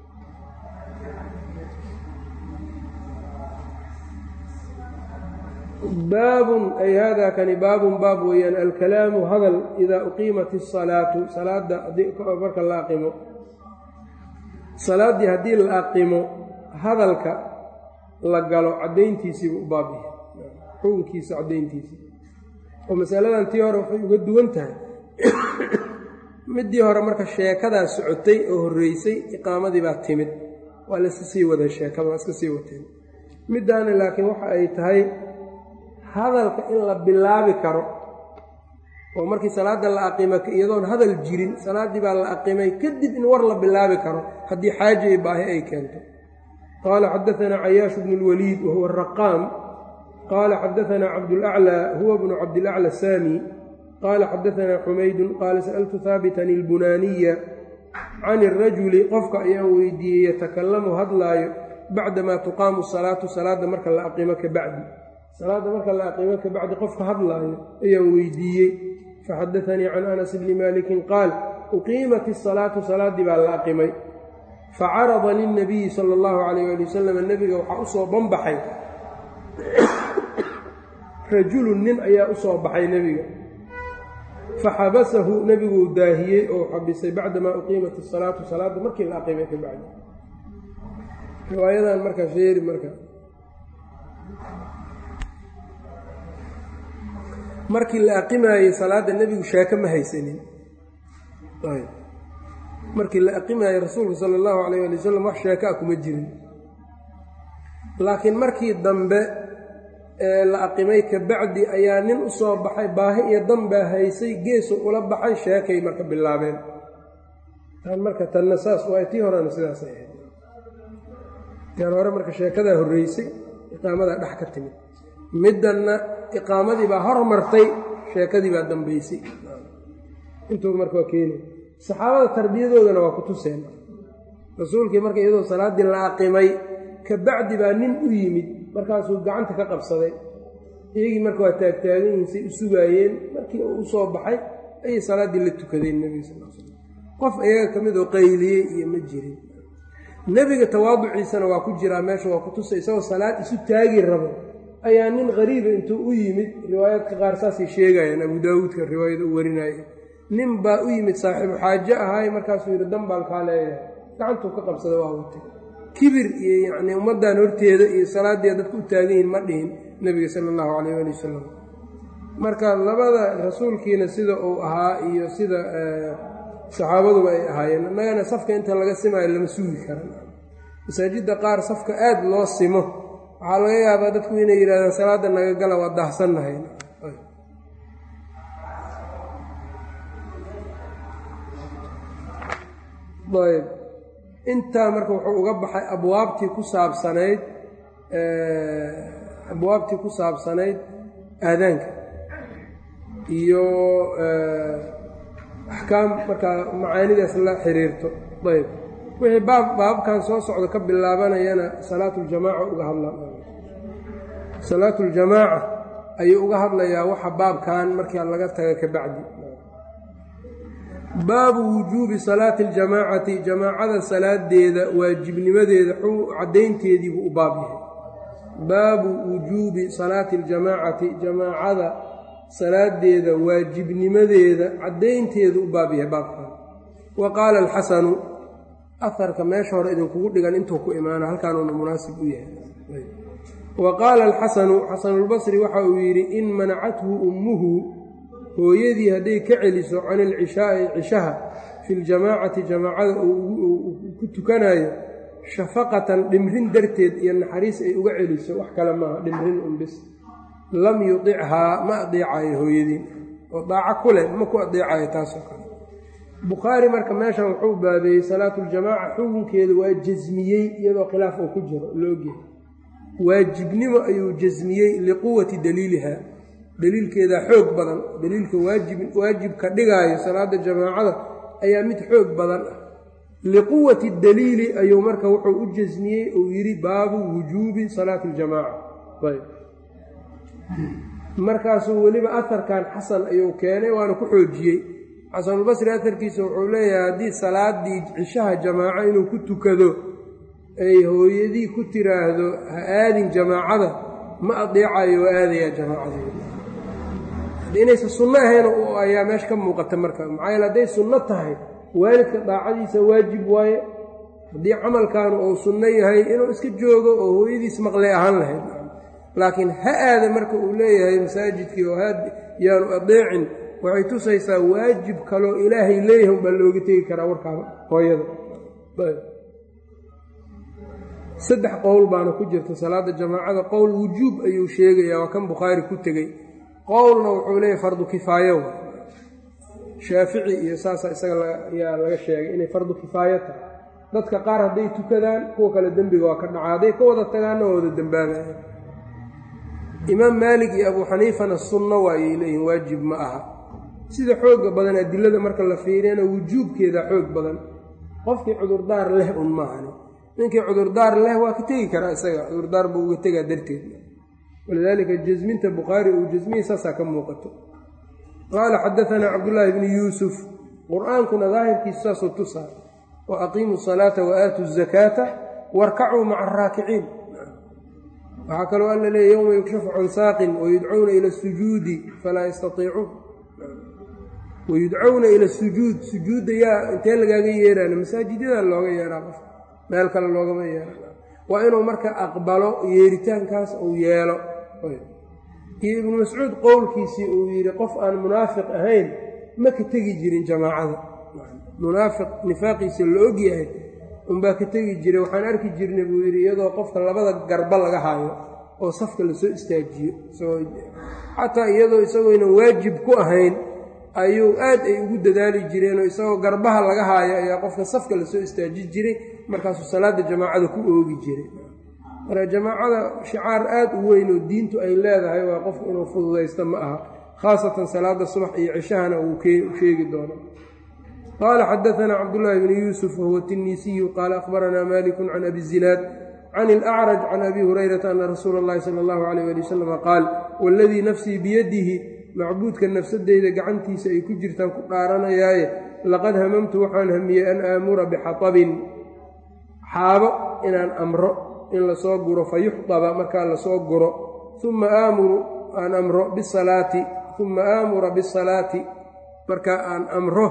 baabun ay haadaa kani baabun baab weeyaan alkalaamu hadal idaa uqiimat isalaatu salaadda marka la aqimo salaaddii haddii la aqimo hadalka la galo caddayntiisiiba u baabiya xukunkiisa caddayntiisii oo masaladan tii hore waxay uga duwan tahay middii hore marka sheekadaa socotay oo horreysay iqaamadii baa timid waa layska sii waday sheekada waa iska sii wateen middaana laakiin waxa ay tahay hadalka in la bilaabi karo oo markii salaadda la aqima iyadoon hadal jirin salaaddii baa la aqimay kadib in war la bilaabi karo haddii xaaja iyo baahi ay keento qaala xadaanaa cayaashu bnu lwaliid wahuwa araqaam qaala xadaanaa cabdulaclaa huwa bnu cabdilacla saami qaala xadaanaa xumaydun qaala sa'altu haabitan ilbunaaniya can irajuli qofka ayaan weydiiyey yatakalamu hadlaayo bacdamaa tuqaamu salaatu salaadda marka la aqimo ka bacdi salaadda marka la aqimo ka bacdi qofka hadlaayo ayaan weydiiyey faxadaanii can anas bni maalikin qaal uqiimat isalaatu salaaddii baa la aqimay facarada lilnabiyi sala allahu calayh ali wasalam nebiga waxaa usoo banbaxay rajulun nin ayaa usoo baxay nebiga faxabasahu nebiguu daahiyey oo xabisay bacdamaa uqiimat isalaatu salaadda markii la aqimay ka bacdi riwaayadan marka feeri marka markii la aqimaayey salaadda nebigu sheeko ma haysanin markii la aqimaayey rasuulku sala allahu calayh ali wasalam wax sheeko ah kuma jirin laakiin markii dambe ee la aqimay ka bacdi ayaa nin u soo baxay baahi iyo danbaa haysay geesu ula baxay sheekay marka bilaabeen tan marka tanna saas waay tii horena sidaasay ahayd taan hore marka sheekadaa horreysay iqaamadaa dhex ka timid middanna iqaamadii baa hormartay sheekadii baa dambaysay intuu marka waa keenay saxaabada tarbiyadoodana waa ku tuseen rasuulkii marka iyadoo salaaddii la aqimay ka bacdi baa nin u yimid markaasuu gacanta ka qabsaday iyagii marka waa taagtaagan yihiin say u sugaayeen markii uu u soo baxay ayay salaaddii la tukadeen nebiga sal l slam qof iyaga ka mid oo qayliyey iyo ma jirin nebiga tawaaduciisana waa ku jiraa meesha waa ku tusay isagoo salaad isu taagi rabo ayaa nin qariiba intuu u yimid riwaayaadka qaar saasay sheegayaan abu daawuudka riwaayada u warinaya nin baa u yimid saaxiibu xaajo ahaay markaasuu yidhi dan baan kaa leeyahay gacantuu ka qabsada waa watay kibir iyo yacnii ummaddan horteeda iyo salaaddii dadka u taagan yihin ma dhihin nebiga sala allahu calayh ali wasalam marka labada rasuulkiina sida uu ahaa iyo sida saxaabaduba ay ahaayeen innagana safka inta laga simaayo lama sugi karan masaajidda qaar safka aada loo simo waxaa laga yaabaa dadku inay yidhahdaan salaadda naga gala waa daahsannahay ayb intaa marka wuxuu uga baxay abwaabtii ku saabsanayd abwaabtii ku saabsanayd aadaanka iyo axkaam markaa macaanidaas la xiriirto ayb wixii baab baabkan soo socda ka bilaabanayana salaatuljamaaca uga hadla salaatuljamaaca ayuu uga hadlayaa waxa baabkan markaa laga taga ka bacdi baabu wujuubi salaati aljamaacati jamaacada salaadeeda waajibnimadeeda caddaynteedii buu u baab yahay baabu wujuubi salaati aljamaacati jamaacada salaadeeda waajibnimadeeda caddaynteedu u baab yahay baabkan wa qaala alxasanu aharka meesha hore idinkugu dhigan intuu ku imaana halkaanuuna munaasib u yahay wa qaala alxasanu xasanulbasri waxa uu yidhi in manacathu ummuhu hooyadii hadday ka celiso can ilcishaa'i cishaha fi ljamaacati jamaacada uu ku tukanayo shafaqatan dhimrin darteed iyo naxariis ay uga celiso wax kale maaha dhimrin unbis lam yudichaa ma adeecayo hooyadiin oo daaco ku leh ma ku adeecayo taasoo kale bukhaari marka meeshan wuxuu baabeeyey salaatuljamaaca xukunkeeda waa jasmiyey iyadoo khilaaf uu ku jiro laogyahay waajibnimo ayuu jasmiyey liquwati daliiliha daliilkeedaa xoog badan daliilka waajib waajibka dhigaayo salaada jamaacada ayaa mid xoog badan ah liquwati daliili ayuu marka wuxuu u jasmiyey uu yidhi baabu wujuubi salaati aljamaaca ayb markaasuu weliba aharkan xasan ayuu keenay waana ku xoojiyey xasanulbasri aharkiisa wuxuu leeyahay haddii salaadii cishaha jamaaco inuu ku tukado ay hooyadii ku tiraahdo ha aadin jamaacada ma adeecayo waa aadayaa jamaacadii inaysa sunno ahayn ayaa meesha ka muuqata marka maxaa yeele hadday sunno tahay waalidka daacadiisa waajib waaye haddii camalkaanu uu sunno yahay inuu iska joogo oo hooyadiis maqlay ahaan lahayd laakiin ha aada marka uu leeyahay masaajidkii oo yaanu adeecin waxay tusaysaa waajib kaloo ilaahay leeyahay unbaa looga tegi karaa warkaa hooyada saddex qowl baana ku jirta salaada jamaacada qowl wujuub ayuu sheegayaa waa kan bukhaari ku tegey qowlna wuxuu leeyahay fardu kifaayo shaafici iyo saasa isaga ayaa laga sheegay inay fardu kifaayo tahay dadka qaar hadday tukadaan kuwa kale dembiga waa ka dhacaa hadday ka wada tagaanna waa wada dembaabaya imaam maalik iyo abuu xaniifana sunno waayay leeyihin waajib ma aha sida xooga badan adilada marka la fiiriyana wujuubkeeda xoog badan qofkii cudurdaar leh un maahani ninkii cudurdaar leh waa ka tegi karaa isaga cudurdaar buu uga tegaa darteed walidaalika jasminta bukhaari uu jasmiyey saasaa ka muuqato qaala xadaanaa cabdullaahi bni yuusuf qur-aankuna daahirkiisa saasuu tusaa wa aqiimuu salaata wa aatuu zakaata warkacuu maca araakiciin waxaa kaloo alla leeya yowma yukshafu can saaqin wayudcawna ila sujuudi falaa yastaiicuun wayudcawna ila sujuud sujuudda yaa intee lagaaga yeeraana masaajidyada looga yeeraa qof meel kale loogama yeera waa inuu marka aqbalo yeeritaankaas uu yeelo iyo ibnu mascuud qowlkiisii uu yidhi qof aan munaafiq ahayn ma ka tegi jirin jamaacada munaafiq nifaaqiisa la og yahay unbaa ka tegi jiray waxaan arki jirnay buu yidhi iyadoo qofka labada garba laga haayo oo safka lasoo istaajiyo xataa iyadoo isagoynan waajib ku ahayn ayuu aad ay ugu dadaali jireenoo isagoo garbaha laga haayo ayaa qofka safka lasoo istaaji jiray markaasuu salaada jamaacada ku oogi jiray marka jamaacada shicaar aad u weyn oo diintu ay leedahay waa qofku inuu fududaysto ma aha khaasatan salaada subax iyo cishahana uu sheegi doono qaala xadaanaa cabdullaahi bni yuusuf wahuwa tinisiyu qaala akhbaranaa malikun can abi zinaad can ilacraj can abi hurayrata ana rasuula اllahi sala allahu alayh ali wasalama qaal waladii nafsii biyadihi macbuudka nafsadeyda gacantiisa ay ku jirtaan ku dhaaranayaaye laqad hamamtu waxaan hamiyey an aamura bixatabin xaabo inaan amro in lasoo guro fa yuxdaba markaa lasoo guro uma aamuru aan amro bisalaati uma aamura bisalaati markaa aan amro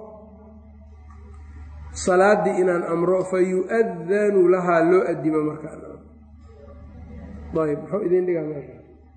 salaaddii inaan amro fa yu-adanu lahaa loo adimo markaayb muxuu idin dhigaa meesha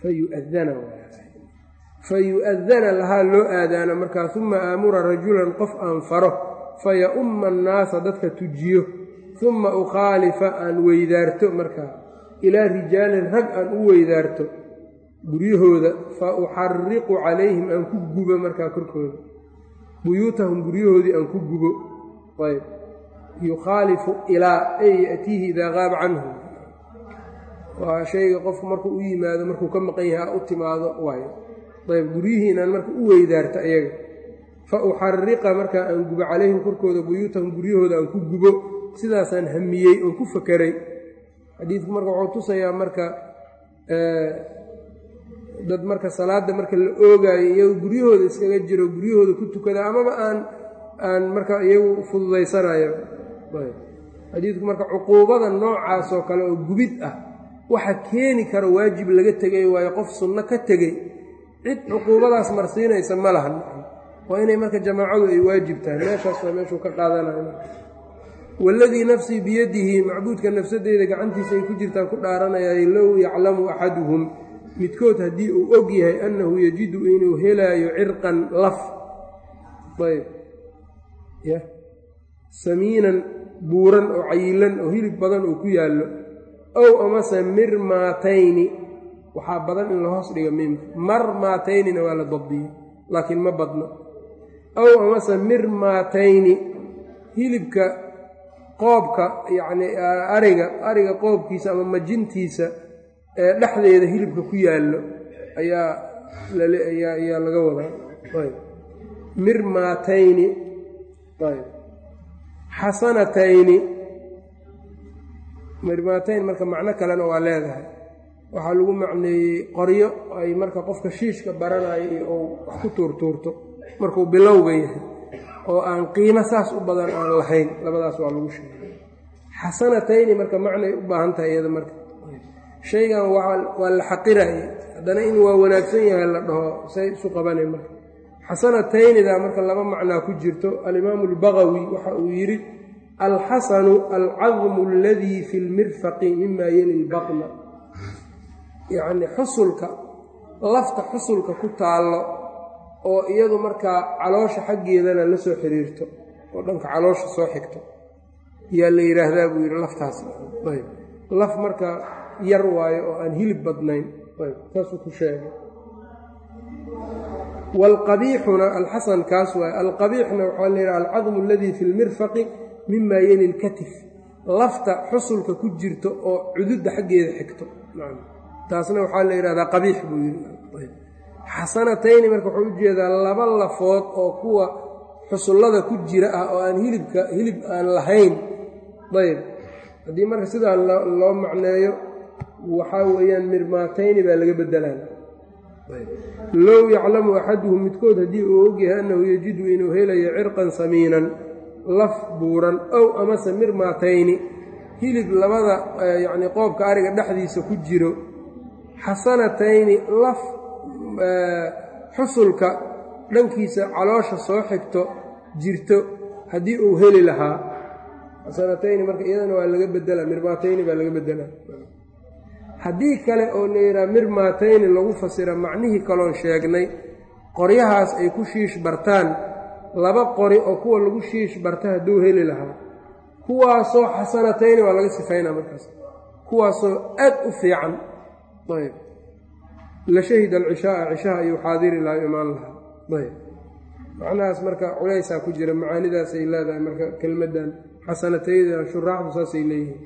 fayu'adana fayu'adana lahaa loo aadaano markaa uma aamura rajulan qof aan faro faya-umma annaasa dadka tujiyo uma ukhaalifa aan weydaarto markaa ilaa rijaalin rag aan u weydaarto guryahooda fa uxariqu calayhim aan ku gubo markaa korkooda buyuutahum guryahoodii aan ku gubo ayb yukhaalifu ilaa ay ya'tiihi idaa qaaba canhu waa shayga qofku markuu u yimaado markuu ka maqan yahay u timaado waayo ayb guryihii inaan marka u weydaarto ayaga fa uxariqa markaa aan gubo calayhim korkooda buyuutahum guryahooda aan ku gubo sidaasaan hamiyey oon ku fakeray xadiidku marka wuxuu tusayaa marka dad marka salaadda marka la oogaayo iyagu guryahooda iskaga jiro guryahooda ku tukada amaba aan aan marka iyagu fududaysanayo xadiidku marka cuquubada noocaas oo kale oo gubid ah waxa keeni kara waajib laga tegay waayo qof sunno ka tegey cid cuquubadaas marsiinaysa ma lahan waa inay marka jamaacadu ay waajib tahay meeshaas waa meeshuu ka qaadanayo waladii nafsii biyadihi macbuudka nafsadeyda gacantiisa ay ku jirtaan ku dhaaranayay low yaclamu axaduhum midkood haddii uu og yahay annahu yajidu inuu helaayo cirqan laf ayb y samiinan buuran oo cayilan oo hilib badan uu ku yaallo ow amase mirmaatayni waxaa badan in la hoos dhiga miimka marmaataynina waa la dabdiyey laakiin ma badno ow amase mirmaatayni hilibka qoobka yacnii ariga ariga qoobkiisa ama majintiisa ee dhexdeeda hilibka ku yaallo ayaa ayaa laga wadaa ayb mirmaatayni ayb xasanatayni mirmaatayn marka macno kalena waa leedahay waxaa lagu macneeyey qoryo ay marka qofka shiishka baranayo iyo ou wax ku tuurtuurto markuu bilowga yahay oo aan qiimo saas u badan aan lahayn labadaas waa lagu sheegay xasanatayni marka macnay u baahan tahay iyada marka shaygan waa la xaqiraye haddana in waa wanaagsan yahay la dhaho say isu qabanay marka xasanataynidaa marka laba macnaa ku jirto alimaamu albagawi waxa uu yidhi alxasanu alcadmu aladii fi lmirfaqi mima yeli lbaqna yacnii xusulka lafta xusulka ku taallo oo iyadu markaa caloosha xaggeedana la soo xiriirto oo dhanka caloosha soo xigto yaa la yidhaahdaa buu yidhi laftaas ayb laf marka yar waayo oo aan hilib badnayn ayb saasuu ku sheegay waalqabiixuna alxasan kaas waaye alqabiixna waxaa la yidhaha alcadmu aladii fi lmirfaqi mima yeli lkatif lafta xusulka ku jirto oo cududda xaggeeda xigto taasna waxaa la yidhahdaa qabiix buu yidhi xasanatayni marka wuxuu ujeedaa laba lafood oo kuwa xusullada ku jira ah oo aan hilibka hilib aan lahayn ayb haddii marka sidaa loo macneeyo waxaa weeyaan mirmaatayni baa laga bedelaan low yaclamu axaduhum midkood haddii uu ogyahay annahu yajidu inuu helayo cirqan samiinan laf buuran ow amase mirmaatayni hilib labada yacnii qoobka ariga dhexdiisa ku jiro xasanatayni laf xusulka dhankiisa caloosha soo xigto jirto haddii uu heli lahaa xasanatayni marka iyadana waa laga bedelaa mirmaatayni baa laga bedelaa haddii kale oo la yidhaha mirmaatayni lagu fasira macnihii kaloon sheegnay qoryahaas ay ku shiish bartaan laba qori oo kuwa lagu shiish barta hadduu heli lahaa kuwaasoo xasanatayni waa laga sifaynaa markaas kuwaasoo aad u fiican ayb la shahida alcishaaa cishaha ayuu xaadiri lahaa imaan lahaa ayb macnahaas marka culaysaa ku jira macaanidaasay leedahay marka kelmaddan xasanatayda shuraaxdu saasay leeyihiin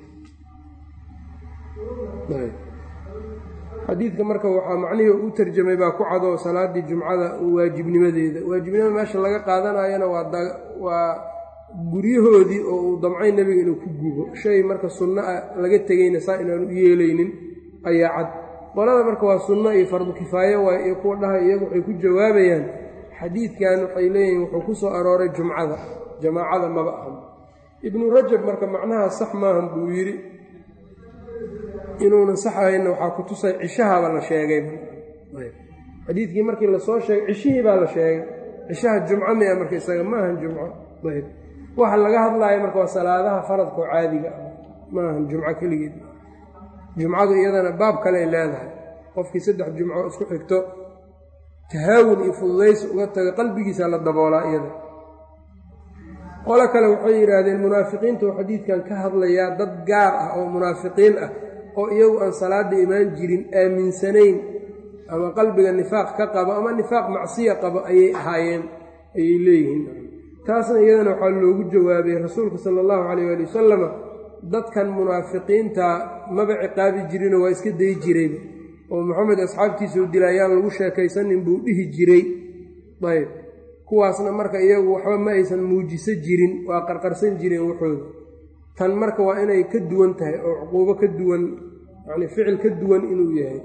xadiidka marka waxaa macnihii u tarjamay baa ku cadoo salaadii jumcada waajibnimadeeda waajibnimada meesha laga qaadanayana waa guryahoodii oo uu damcay nebiga inuu ku gubo shay marka sunno ah laga tegayna saa inaanu u yeelaynin ayaa cad qolada marka waa sunno iyo fardu kifaayo waay iyo kuwa dhahay iyagu waxay ku jawaabayaan xadiidkan waxay leeyihiin wuxuu ku soo arooray jumcada jamaacada maba ahan ibnu rajab marka macnaha sax maahan buu yidhi inuunan sax ahaynna waxaa ku tusay cishahaba la sheegay xadiidkii markii lasoo sheegay cishihii baa la sheegay cishaha jumco mia marka isaga ma ahan jumco ayb waxa laga hadlaayo marka waa salaadaha faradkao caadiga ah ma ahan jumco keligeed jumcadu iyadana baab kale ay leedahay qofkii saddex jumco isku xigto tahaawun iyo fududaysi uga taga qalbigiisa la daboolaa iyada qolo kale waxay yidhaahdeen munaafiqiinta oo xadiidkan ka hadlayaa dad gaar ah oo munaafiqiin ah oo iyagu aan salaada imaan jirin aaminsanayn ama qalbiga nifaaq ka qabo ama nifaaq macsiya qabo ayay ahaayeen ayay leeyihiin taasna iyadana waxaa loogu jawaabay rasuulka sala allahu calayh waali wasalama dadkan munaafiqiinta maba ciqaabi jirinoo waa iska dayi jirayba oo maxamed asxaabtiisau dila ayaan lagu sheekaysanin buu dhihi jiray ayb kuwaasna marka iyagu waxba ma aysan muujiso jirin waa qarqarsan jireen waxooda tan marka waa inay ka duwan tahay oo cuquubo ka duwan yacni ficil ka duwan inuu yahay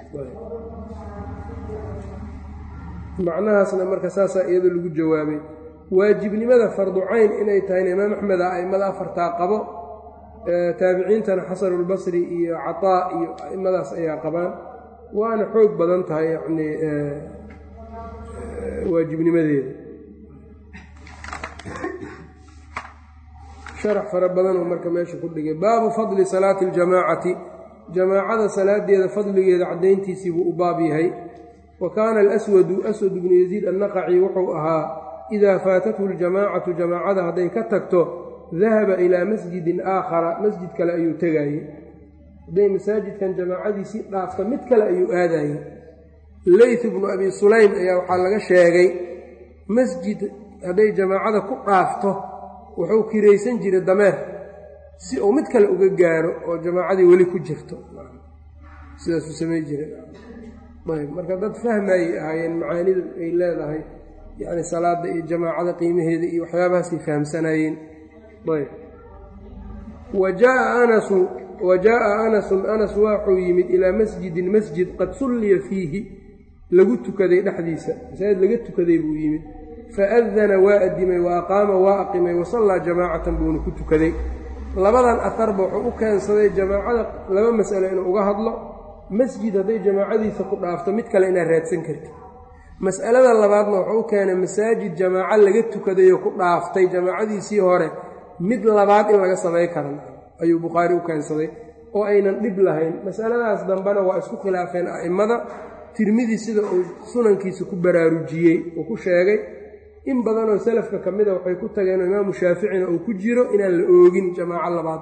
macnahaasna marka saasaa iyada lagu jawaabay waajibnimada fardu cayn inay tahayna imaam axmeda a'immada afartaa qabo taabiciintana xasanulbasri iyo cataa iyo a'immadaas ayaa qabaan waana xoog badan tahay yacni waajibnimadeeda sharax fara badanoo marka meesha ku dhigay baabu fadli salaati aljamaacati jamaacada salaadeeda fadligeeda caddayntiisii buu u baab yahay wa kaana alaswadu aswad bnu yaziid annaqaci wuxuu ahaa idaa faatathu ljamaacatu jamaacada hadday ka tagto dahaba ilaa masjidin aakhara masjid kale ayuu tegaayey hadday masaajidkan jamaacadiisii dhaafto mid kale ayuu aadayey leyth bnu abi sulaym ayaa waxaa laga sheegay masjid hadday jamaacada ku dhaafto wuxuu kiraysan jiray dameer si uu mid kale uga gaaro oo jamaacadii weli ku jirto sidaasuu samay jiray ayb marka dad fahmayay ahaayeen macaanida ay leedahay yacni salaada iyo jamaacada qiimaheeda iyo waxyaabahaasay fahamsanaayeen ayb wa jaaa anasu wa jaaa anasun anas waxuu yimid ilaa masjidin masjid qad sulliya fiihi lagu tukaday dhexdiisa masaajid laga tukaday buu yimid faadana waa adimay wa aqaama waa aqimay wasallaa jamaacatan buuna ku tukaday labadan aharba wuxuu u keensaday jamaacada laba mas'alo inuu uga hadlo masjid hadday jamaacadiisa ku dhaafto mid kale inaad raadsan kartid mas'alada labaadna wuxuu u keenay masaajid jamaaco laga tukadayoo ku dhaaftay jamaacadiisii hore mid labaad in laga samay karan ayuu bukhaari u keensaday oo aynan dhib lahayn masaladaas dambena waa isku khilaafeen a'immada tirmidi sida uu sunankiisa ku baraarujiyey uu ku sheegay in badanoo salafka ka mida waxay ku tageenoo imaamu shaaficina uu ku jiro inaan la oogin jamaaco labaad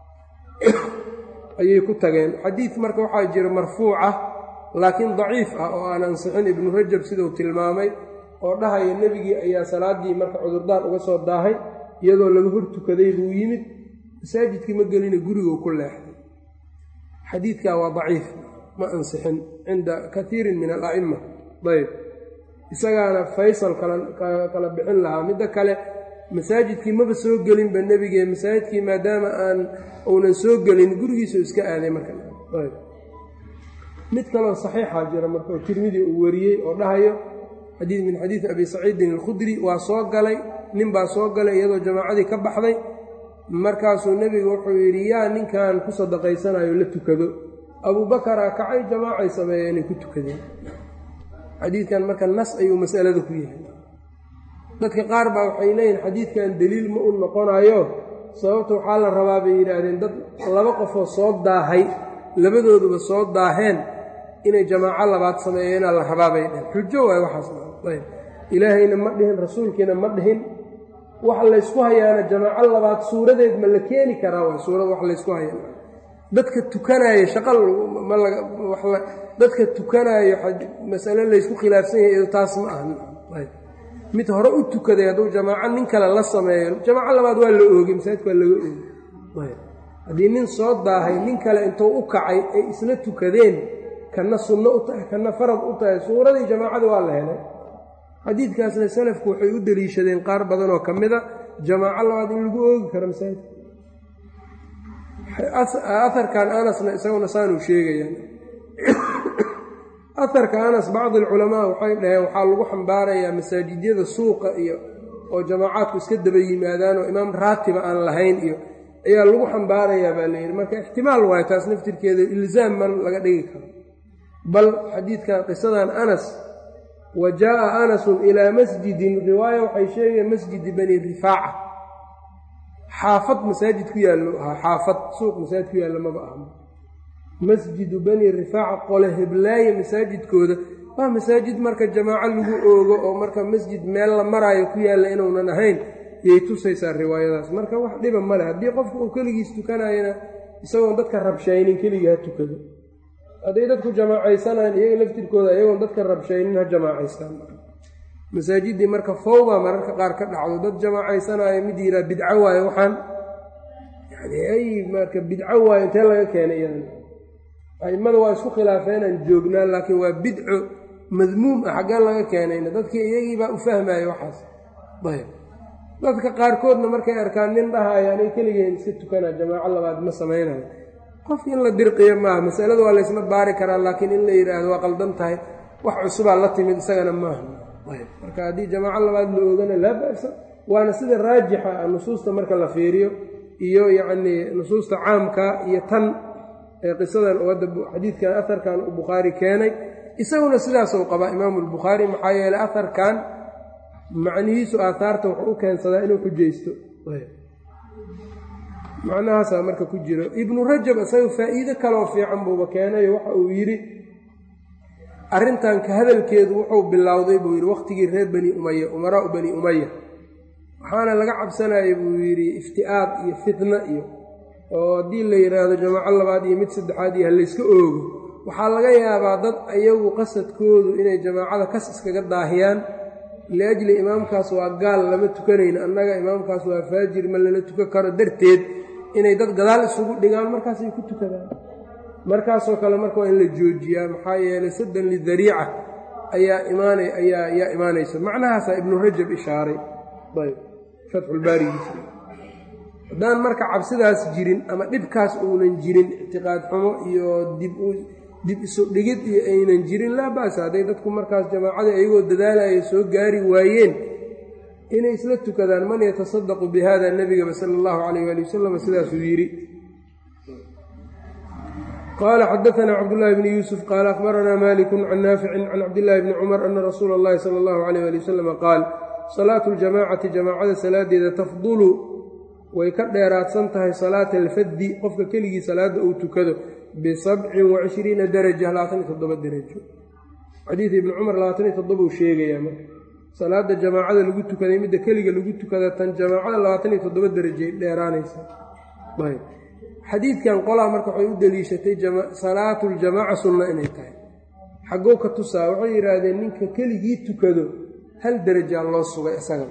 ayay ku tageen xadiid marka waxaa jira marfuuc ah laakiin daciif ah oo aan ansixin ibnu rajab sidau tilmaamay oo dhahaya nebigii ayaa salaaddii marka cudurdaar uga soo daahay iyadoo laga hor tukaday buu yimid masaajidkii ma gelina guriguu ku leexday xadiidkaa waa daciif ma ansixin cinda kaiirin min ala'imma ayb isagaana faysal kala bixin lahaa midda kale masaajidkii maba soo gelinba nebigee masaajidkii maadaama aan uunan soo gelin gurigiisu iska aaday marka mid kaloo saxiixaa jira marka oo tirmidi uu wariyey oo dhahayo xadiid min xadiidi abi saciidin alkhudri waa soo galay nin baa soo galay iyadoo jamaacadii ka baxday markaasuu nebigu wuxuu yidhi yaa ninkan ku sadaqaysanayo la tukado abuubakaraa kacay jamaacay sameeyeen inay ku tukadeen xadiidkan marka nas ayuu masalada ku yahay dadka qaar baa waxay leeyihin xadiidkan deliil ma u noqonayo sababta waxaa la rabaa bay yidhaahdeen dad laba qofoo soo daahay labadooduba soo daaheen inay jamaaco labaad sameeyeenaa la rabaa bay dhehen xujo waay waxaas ayb ilaahayna ma dhihin rasuulkiina ma dhihin wax laysku hayaana jamaaco labaad suuradeed ma la keeni karaa waay suurad wax laysku haya dadka tukanaayo shaqa dadka tukanaayo masale laysku khilaafsan yahay taas ma aha mid hore u tukaday hadduu jamaaco nin kale la sameeyo jamaaco labaad waa la oogay masaajidka waa laga oogay haddii nin soo daahay nin kale intuu u kacay ay isla tukadeen kana sunno u tahay kana farad u tahay suuradii jamaacada waa la helay xadiidkaasna salafku waxay u deliishadeen qaar badanoo ka mida jamaaco labaad in lagu oogi karo masaajidka aharkan anasna isaguna saanuu sheegayaan aharka anas bacdi alculamaa waxay dhaheen waxaa lagu xambaarayaa masaajidyada suuqa iyo oo jamaacaadku iska daba yimaadaan oo imaam raatiba aan lahayn iyo ayaa lagu xambaarayaa baa layidhi marka ixtimaal waayo taas naftirkeeda ilzaam man laga dhigi karo bal xadiidkan qisadan anas wa jaaa anasun ilaa masjidin riwaaya waxay sheegayeen masjidi bani rifaaca xaafad masaajid ku yaallo ahaa xaafad suuq masaajid ku yaallo maba aha masjidu bani rifaaca qole heblaaye masaajidkooda waa masaajid marka jamaaco lagu oogo oo marka masjid meel la maraayo ku yaalla inuunan ahayn yay tusaysaa riwaayadaas marka wax dhiba male haddii qofka uu keligiis tukanayana isagoon dadka rabshaynin keligii ha tukado hadday dadku jamaacaysanayan iyaga laftirkooda iyagoon dadka rabshaynin ha jamaacaystaan masaajiddii marka fawda mararka qaar ka dhacdo dad jamaacaysanayo mid yiraa bidco waayo waxaan yani ay marka bidco waayo intee laga keenay iyadan a'immada waa isku khilaafeenaan joognaa laakiin waa bidco madmuum ah xaggee laga keenayna dadkii iyagiibaa u fahmaya waxaas ayb dadka qaarkoodna markay arkaan nin dhahaayo anay keligeen iska tukanaa jamaaco labaad ma samaynayo qof in la dirqiyo maaha masalada waa laysla baari karaa laakiin in la yidhaahdo waa qaldan tahay wax cusubaa la timid isagana maaha ayb marka haddii jamaaco labaad la oogana laa ba'sa waana sida raajixa ah nusuusta marka la fiiriyo iyo yacnii nusuusta caamka iyo tan ee qisadan oo hadda xadiidkan aharkan uu bukhaari keenay isaguna sidaasuu qabaa imaamu albukhaari maxaa yeeley aharkan macnihiisu aaaarta wuxuu u keensadaa inuu xujaysto macnahaasaa marka ku jiro ibnu rajab isaga faa'iido kaloo fiican buuba keenayo waxa uu yidhi arrintan ka hadalkeedu wuxuu bilowday buu yidhi wakhtigii reer bani umaya umaraau bani umaya waxaana laga cabsanayay buu yidhi ifti'aad iyo fitna iyo oo haddii la yidhaahdo jamaaco labaad iyo mid saddexaad iyo halayska oogo waxaa laga yaabaa dad ayagu qasadkoodu inay jamaacada kas iskaga daahiyaan liajli imaamkaas waa gaal lama tukanayno annaga imaamkaas waa faajir ma lala tukan karo darteed inay dad gadaal isugu dhigaan markaasay ku tukadaan markaasoo kale marka waa in la joojiyaa maxaa yeelay saddan lidariica ayaa imaana ayaa ayaa imaanaysa macnahaasaa ibnu rajab ishaaray ayb fatxulbaarigiisa haddaan marka cabsidaas jirin ama dhibkaas uunan jirin ictiqaad xumo iyo dib dib isu dhigid iyo aynan jirin laa ba'sa hadday dadku markaas jamaacadii ayagoo dadaalaya soo gaari waayeen inay isla tukadaan man yatasadaqu bi hada nebigaba sala allahu calayh waali wasalam sidaasuu yidhi qaala xadaanaa cabdullaahi bni yuusuf qaala akhbaranaa malikun can naaficin can cabdillaahi bni cumar ana rasuula allahi sala allahu calayh ali wasalama qaal salaatu ljamaacati jamaacada salaadeeda tafdulu way ka dheeraadsan tahay salaata alfaddi qofka keligii salaadda uu tukado bisabcin wa cishriina daraja labaatan iyo toddoba derajo xadiid ibni cumar labaatan iyo toddoba uu sheegayaa marka salaada jamaacada lagu tukaday midda keliga lagu tukada tan jamaacada labaatan iyo toddoba derajay dheeraanaysaa ayb xadiidkan qolaa marka waxay u deliishatay salaatu ljamaaca sunna inay tahay xaggoo ka tusaa waxay yidhaahdeen ninka keligii tukado hal derajaa loo sugay isaga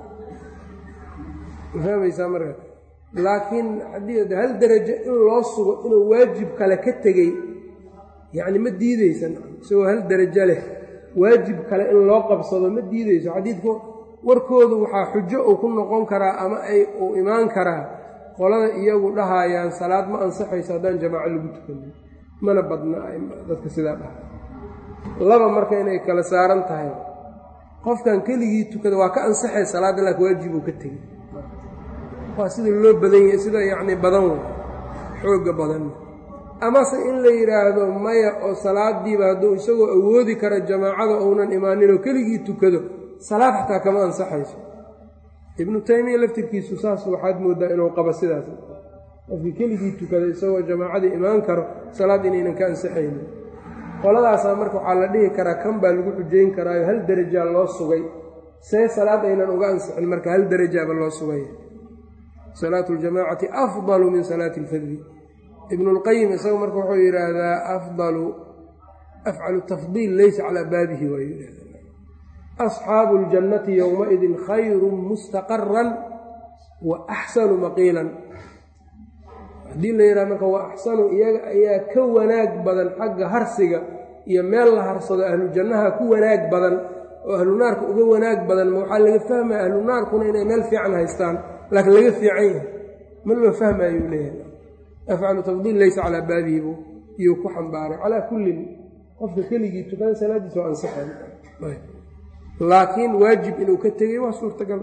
ma fahmaysaa marka laakiin haddii hal derajo in loo sugo inuu waajib kale ka tegey yacni ma diideysan isagoo hal derajo leh waajib kale in loo qabsado ma diideyso xadiidku warkoodu waxaa xujo uu ku noqon karaa ama ay uu imaan karaa qolada iyagu dhahayaan salaad ma ansaxayso haddaan jamaaco lagu tukanin mana badna dadka sidaa dhaha laba marka inay kala saaran tahay qofkan keligii tukada waa ka ansaxay salaadda laakin waajib uu ka tegey waa sida loo badan yahay sida yacni badan wey xoogga badan amase in la yidhaahdo maya oo salaadiiba hadduu isagoo awoodi kara jamaacada uunan imaaninoo keligii tukado salaad xataa kama ansaxayso ibnu taymiya laftirkiisu saas waxaad mooddaa inuu qabo sidaas qofkii keligii tukada isagoo jamaacadii imaan karo salaad inaynan ka ansaxaynin qoladaasaa marka waxaa la dhihi karaa kan baa lagu xujayn karaayo hal derajaa loo sugay see salaad aynan uga ansixin marka hal derajaaba loo sugay salaatu ljamaacati afdalu min salaati alfadli ibnulqayim isagu marka wuxuu yidhaahdaa afdalu afcalu tafdiil leysa calaa baabihi waa yidhahda asxaabu اljannati yowmaidin khayru mustaqaran wa axsanu maqiilan haddii la yidhaha marka wa axsanu iyaga ayaa ka wanaag badan xagga harsiga iyo meel la harsado ahlu jannaha ku wanaag badan oo ahlu naarka uga wanaag badan ma waxaa laga fahmaya ahlu naarkuna inay meel fiican haystaan laakiin laga fiican yahay ma loo fahmayuu leeyahay afcalu tafdiil leysa calaa baabihi bu iyuu ku xambaaray calaa kullin qofka keligii tukada salaadiisa waa ansaxay laakiin waajib inuu ka tegay waa suurtagal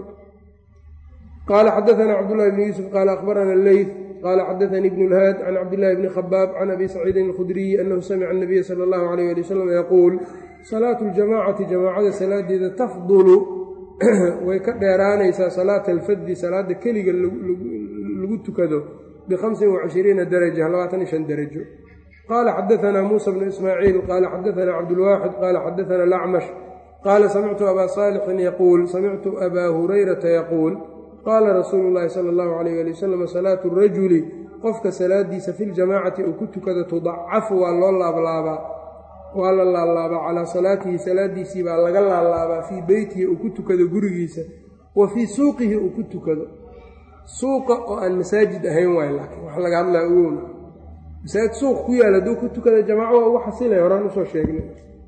qaala xadaanaa cabdullahi bni yuusuf qaala akhbarana leyt qaala xadaanii ibnu lhaad can cabdillahi bni khabaab can abi saciidin alkhudriyi annahu samica anabiya sala allahu alayh ali wasalam yaquul salaatu ljamaacati jamaacada salaadeeda tafdulu way ka dheeraanaysaa salaata alfaddi salaada keliga lagu tukado bihamsin wacishiriina daraja labaatan iyo shan darajo qaala xadaanaa muusa bnu ismaaciil qaala xadaanaa cabdulwaaxid qaala xadaanaa lacmash qaala samictu abaa saalixin yaquul samictu abaa hurayrata yaquul qaala rasuulu llaahi sala allahu alayh ali wasalam salaatu rajuli qofka salaadiisa fi ljamaacati uu ku tukado tudacafu waa loo laablaabaa waa la laalaabaa calaa salaatihi salaadiisii baa laga laalaabaa fii beytihi uu ku tukado gurigiisa wa fii suuqihi uu ku tukado suuqa oo aan masaajid ahayn waay laakiin wax laga hadlaa owowna masaajid suuq ku yaal hadduu ku tukada jamaaco waa ugu xasilay horaan usoo sheegnay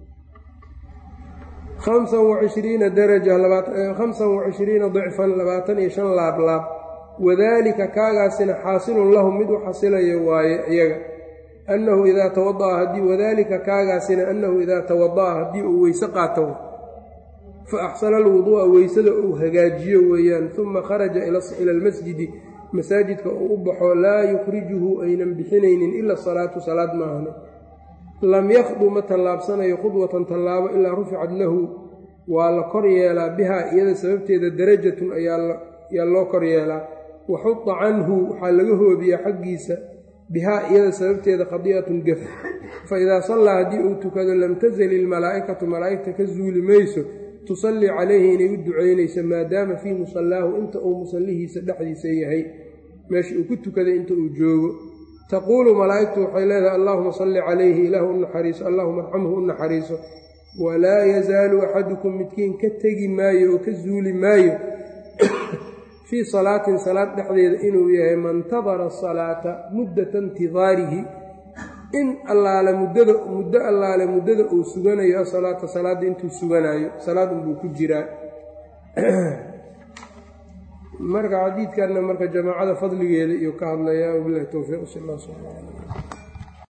hamsan wacishriina daraja khamsan wacishriina dicfan labaatan iyo shan laablaab wadaalika kaagaasina xaasilun lahum mid u xasilayo waaye iyaga annahu idaa tawada'a haddii wadaalika kaagaasina annahu idaa tawada'a haddii uu weyse qaato fa axsana alwuduu'a weysada uu hagaajiyo weeyaan uma kharaja ila almasjidi masaajidka uu u baxo laa yukhrijuhu aynan bixinaynin ila salaatu salaad maahane lam yakhdu ma tallaabsanayo khudwatan tallaabo ilaa ruficad lahu waa la kor yeelaa bihaa iyada sababteeda darajatun ayaa loo kor yeelaa wa xuda canhu waxaa laga hoobiyaa xaggiisa bihaa iyada sababteeda khadi'atun gaf fa idaa sallaa haddii uu tukado lam tasal ilmalaa'ikatu malaa'igta ka zuuli mayso tusallii calayhi inay u ducaynayso maadaama fii musallaahu inta uu musallihiisa dhexdiisa yahay meesha uu ku tukaday inta uu joogo taquulu malaa'igtu waxay leedahay allaahuma salli calayhi ilaahu u naxariiso allahuma arxamhu u naxariiso walaa yazaalu axadukum midkiin ka tegi maayo oo ka zuuli maayo fii salaatin salaad dhexdeeda inuu yahay mantadara salaata muddata intidaarihi in allaale muddada muddo allaale muddada uu suganayo asalaata salaadda intuu suganaayo salaad unbuu ku jiraa marka xadiidkanna marka jamaacada fadligeeda iyo ka hadlayaa wabilahi towfiiq sal alla sal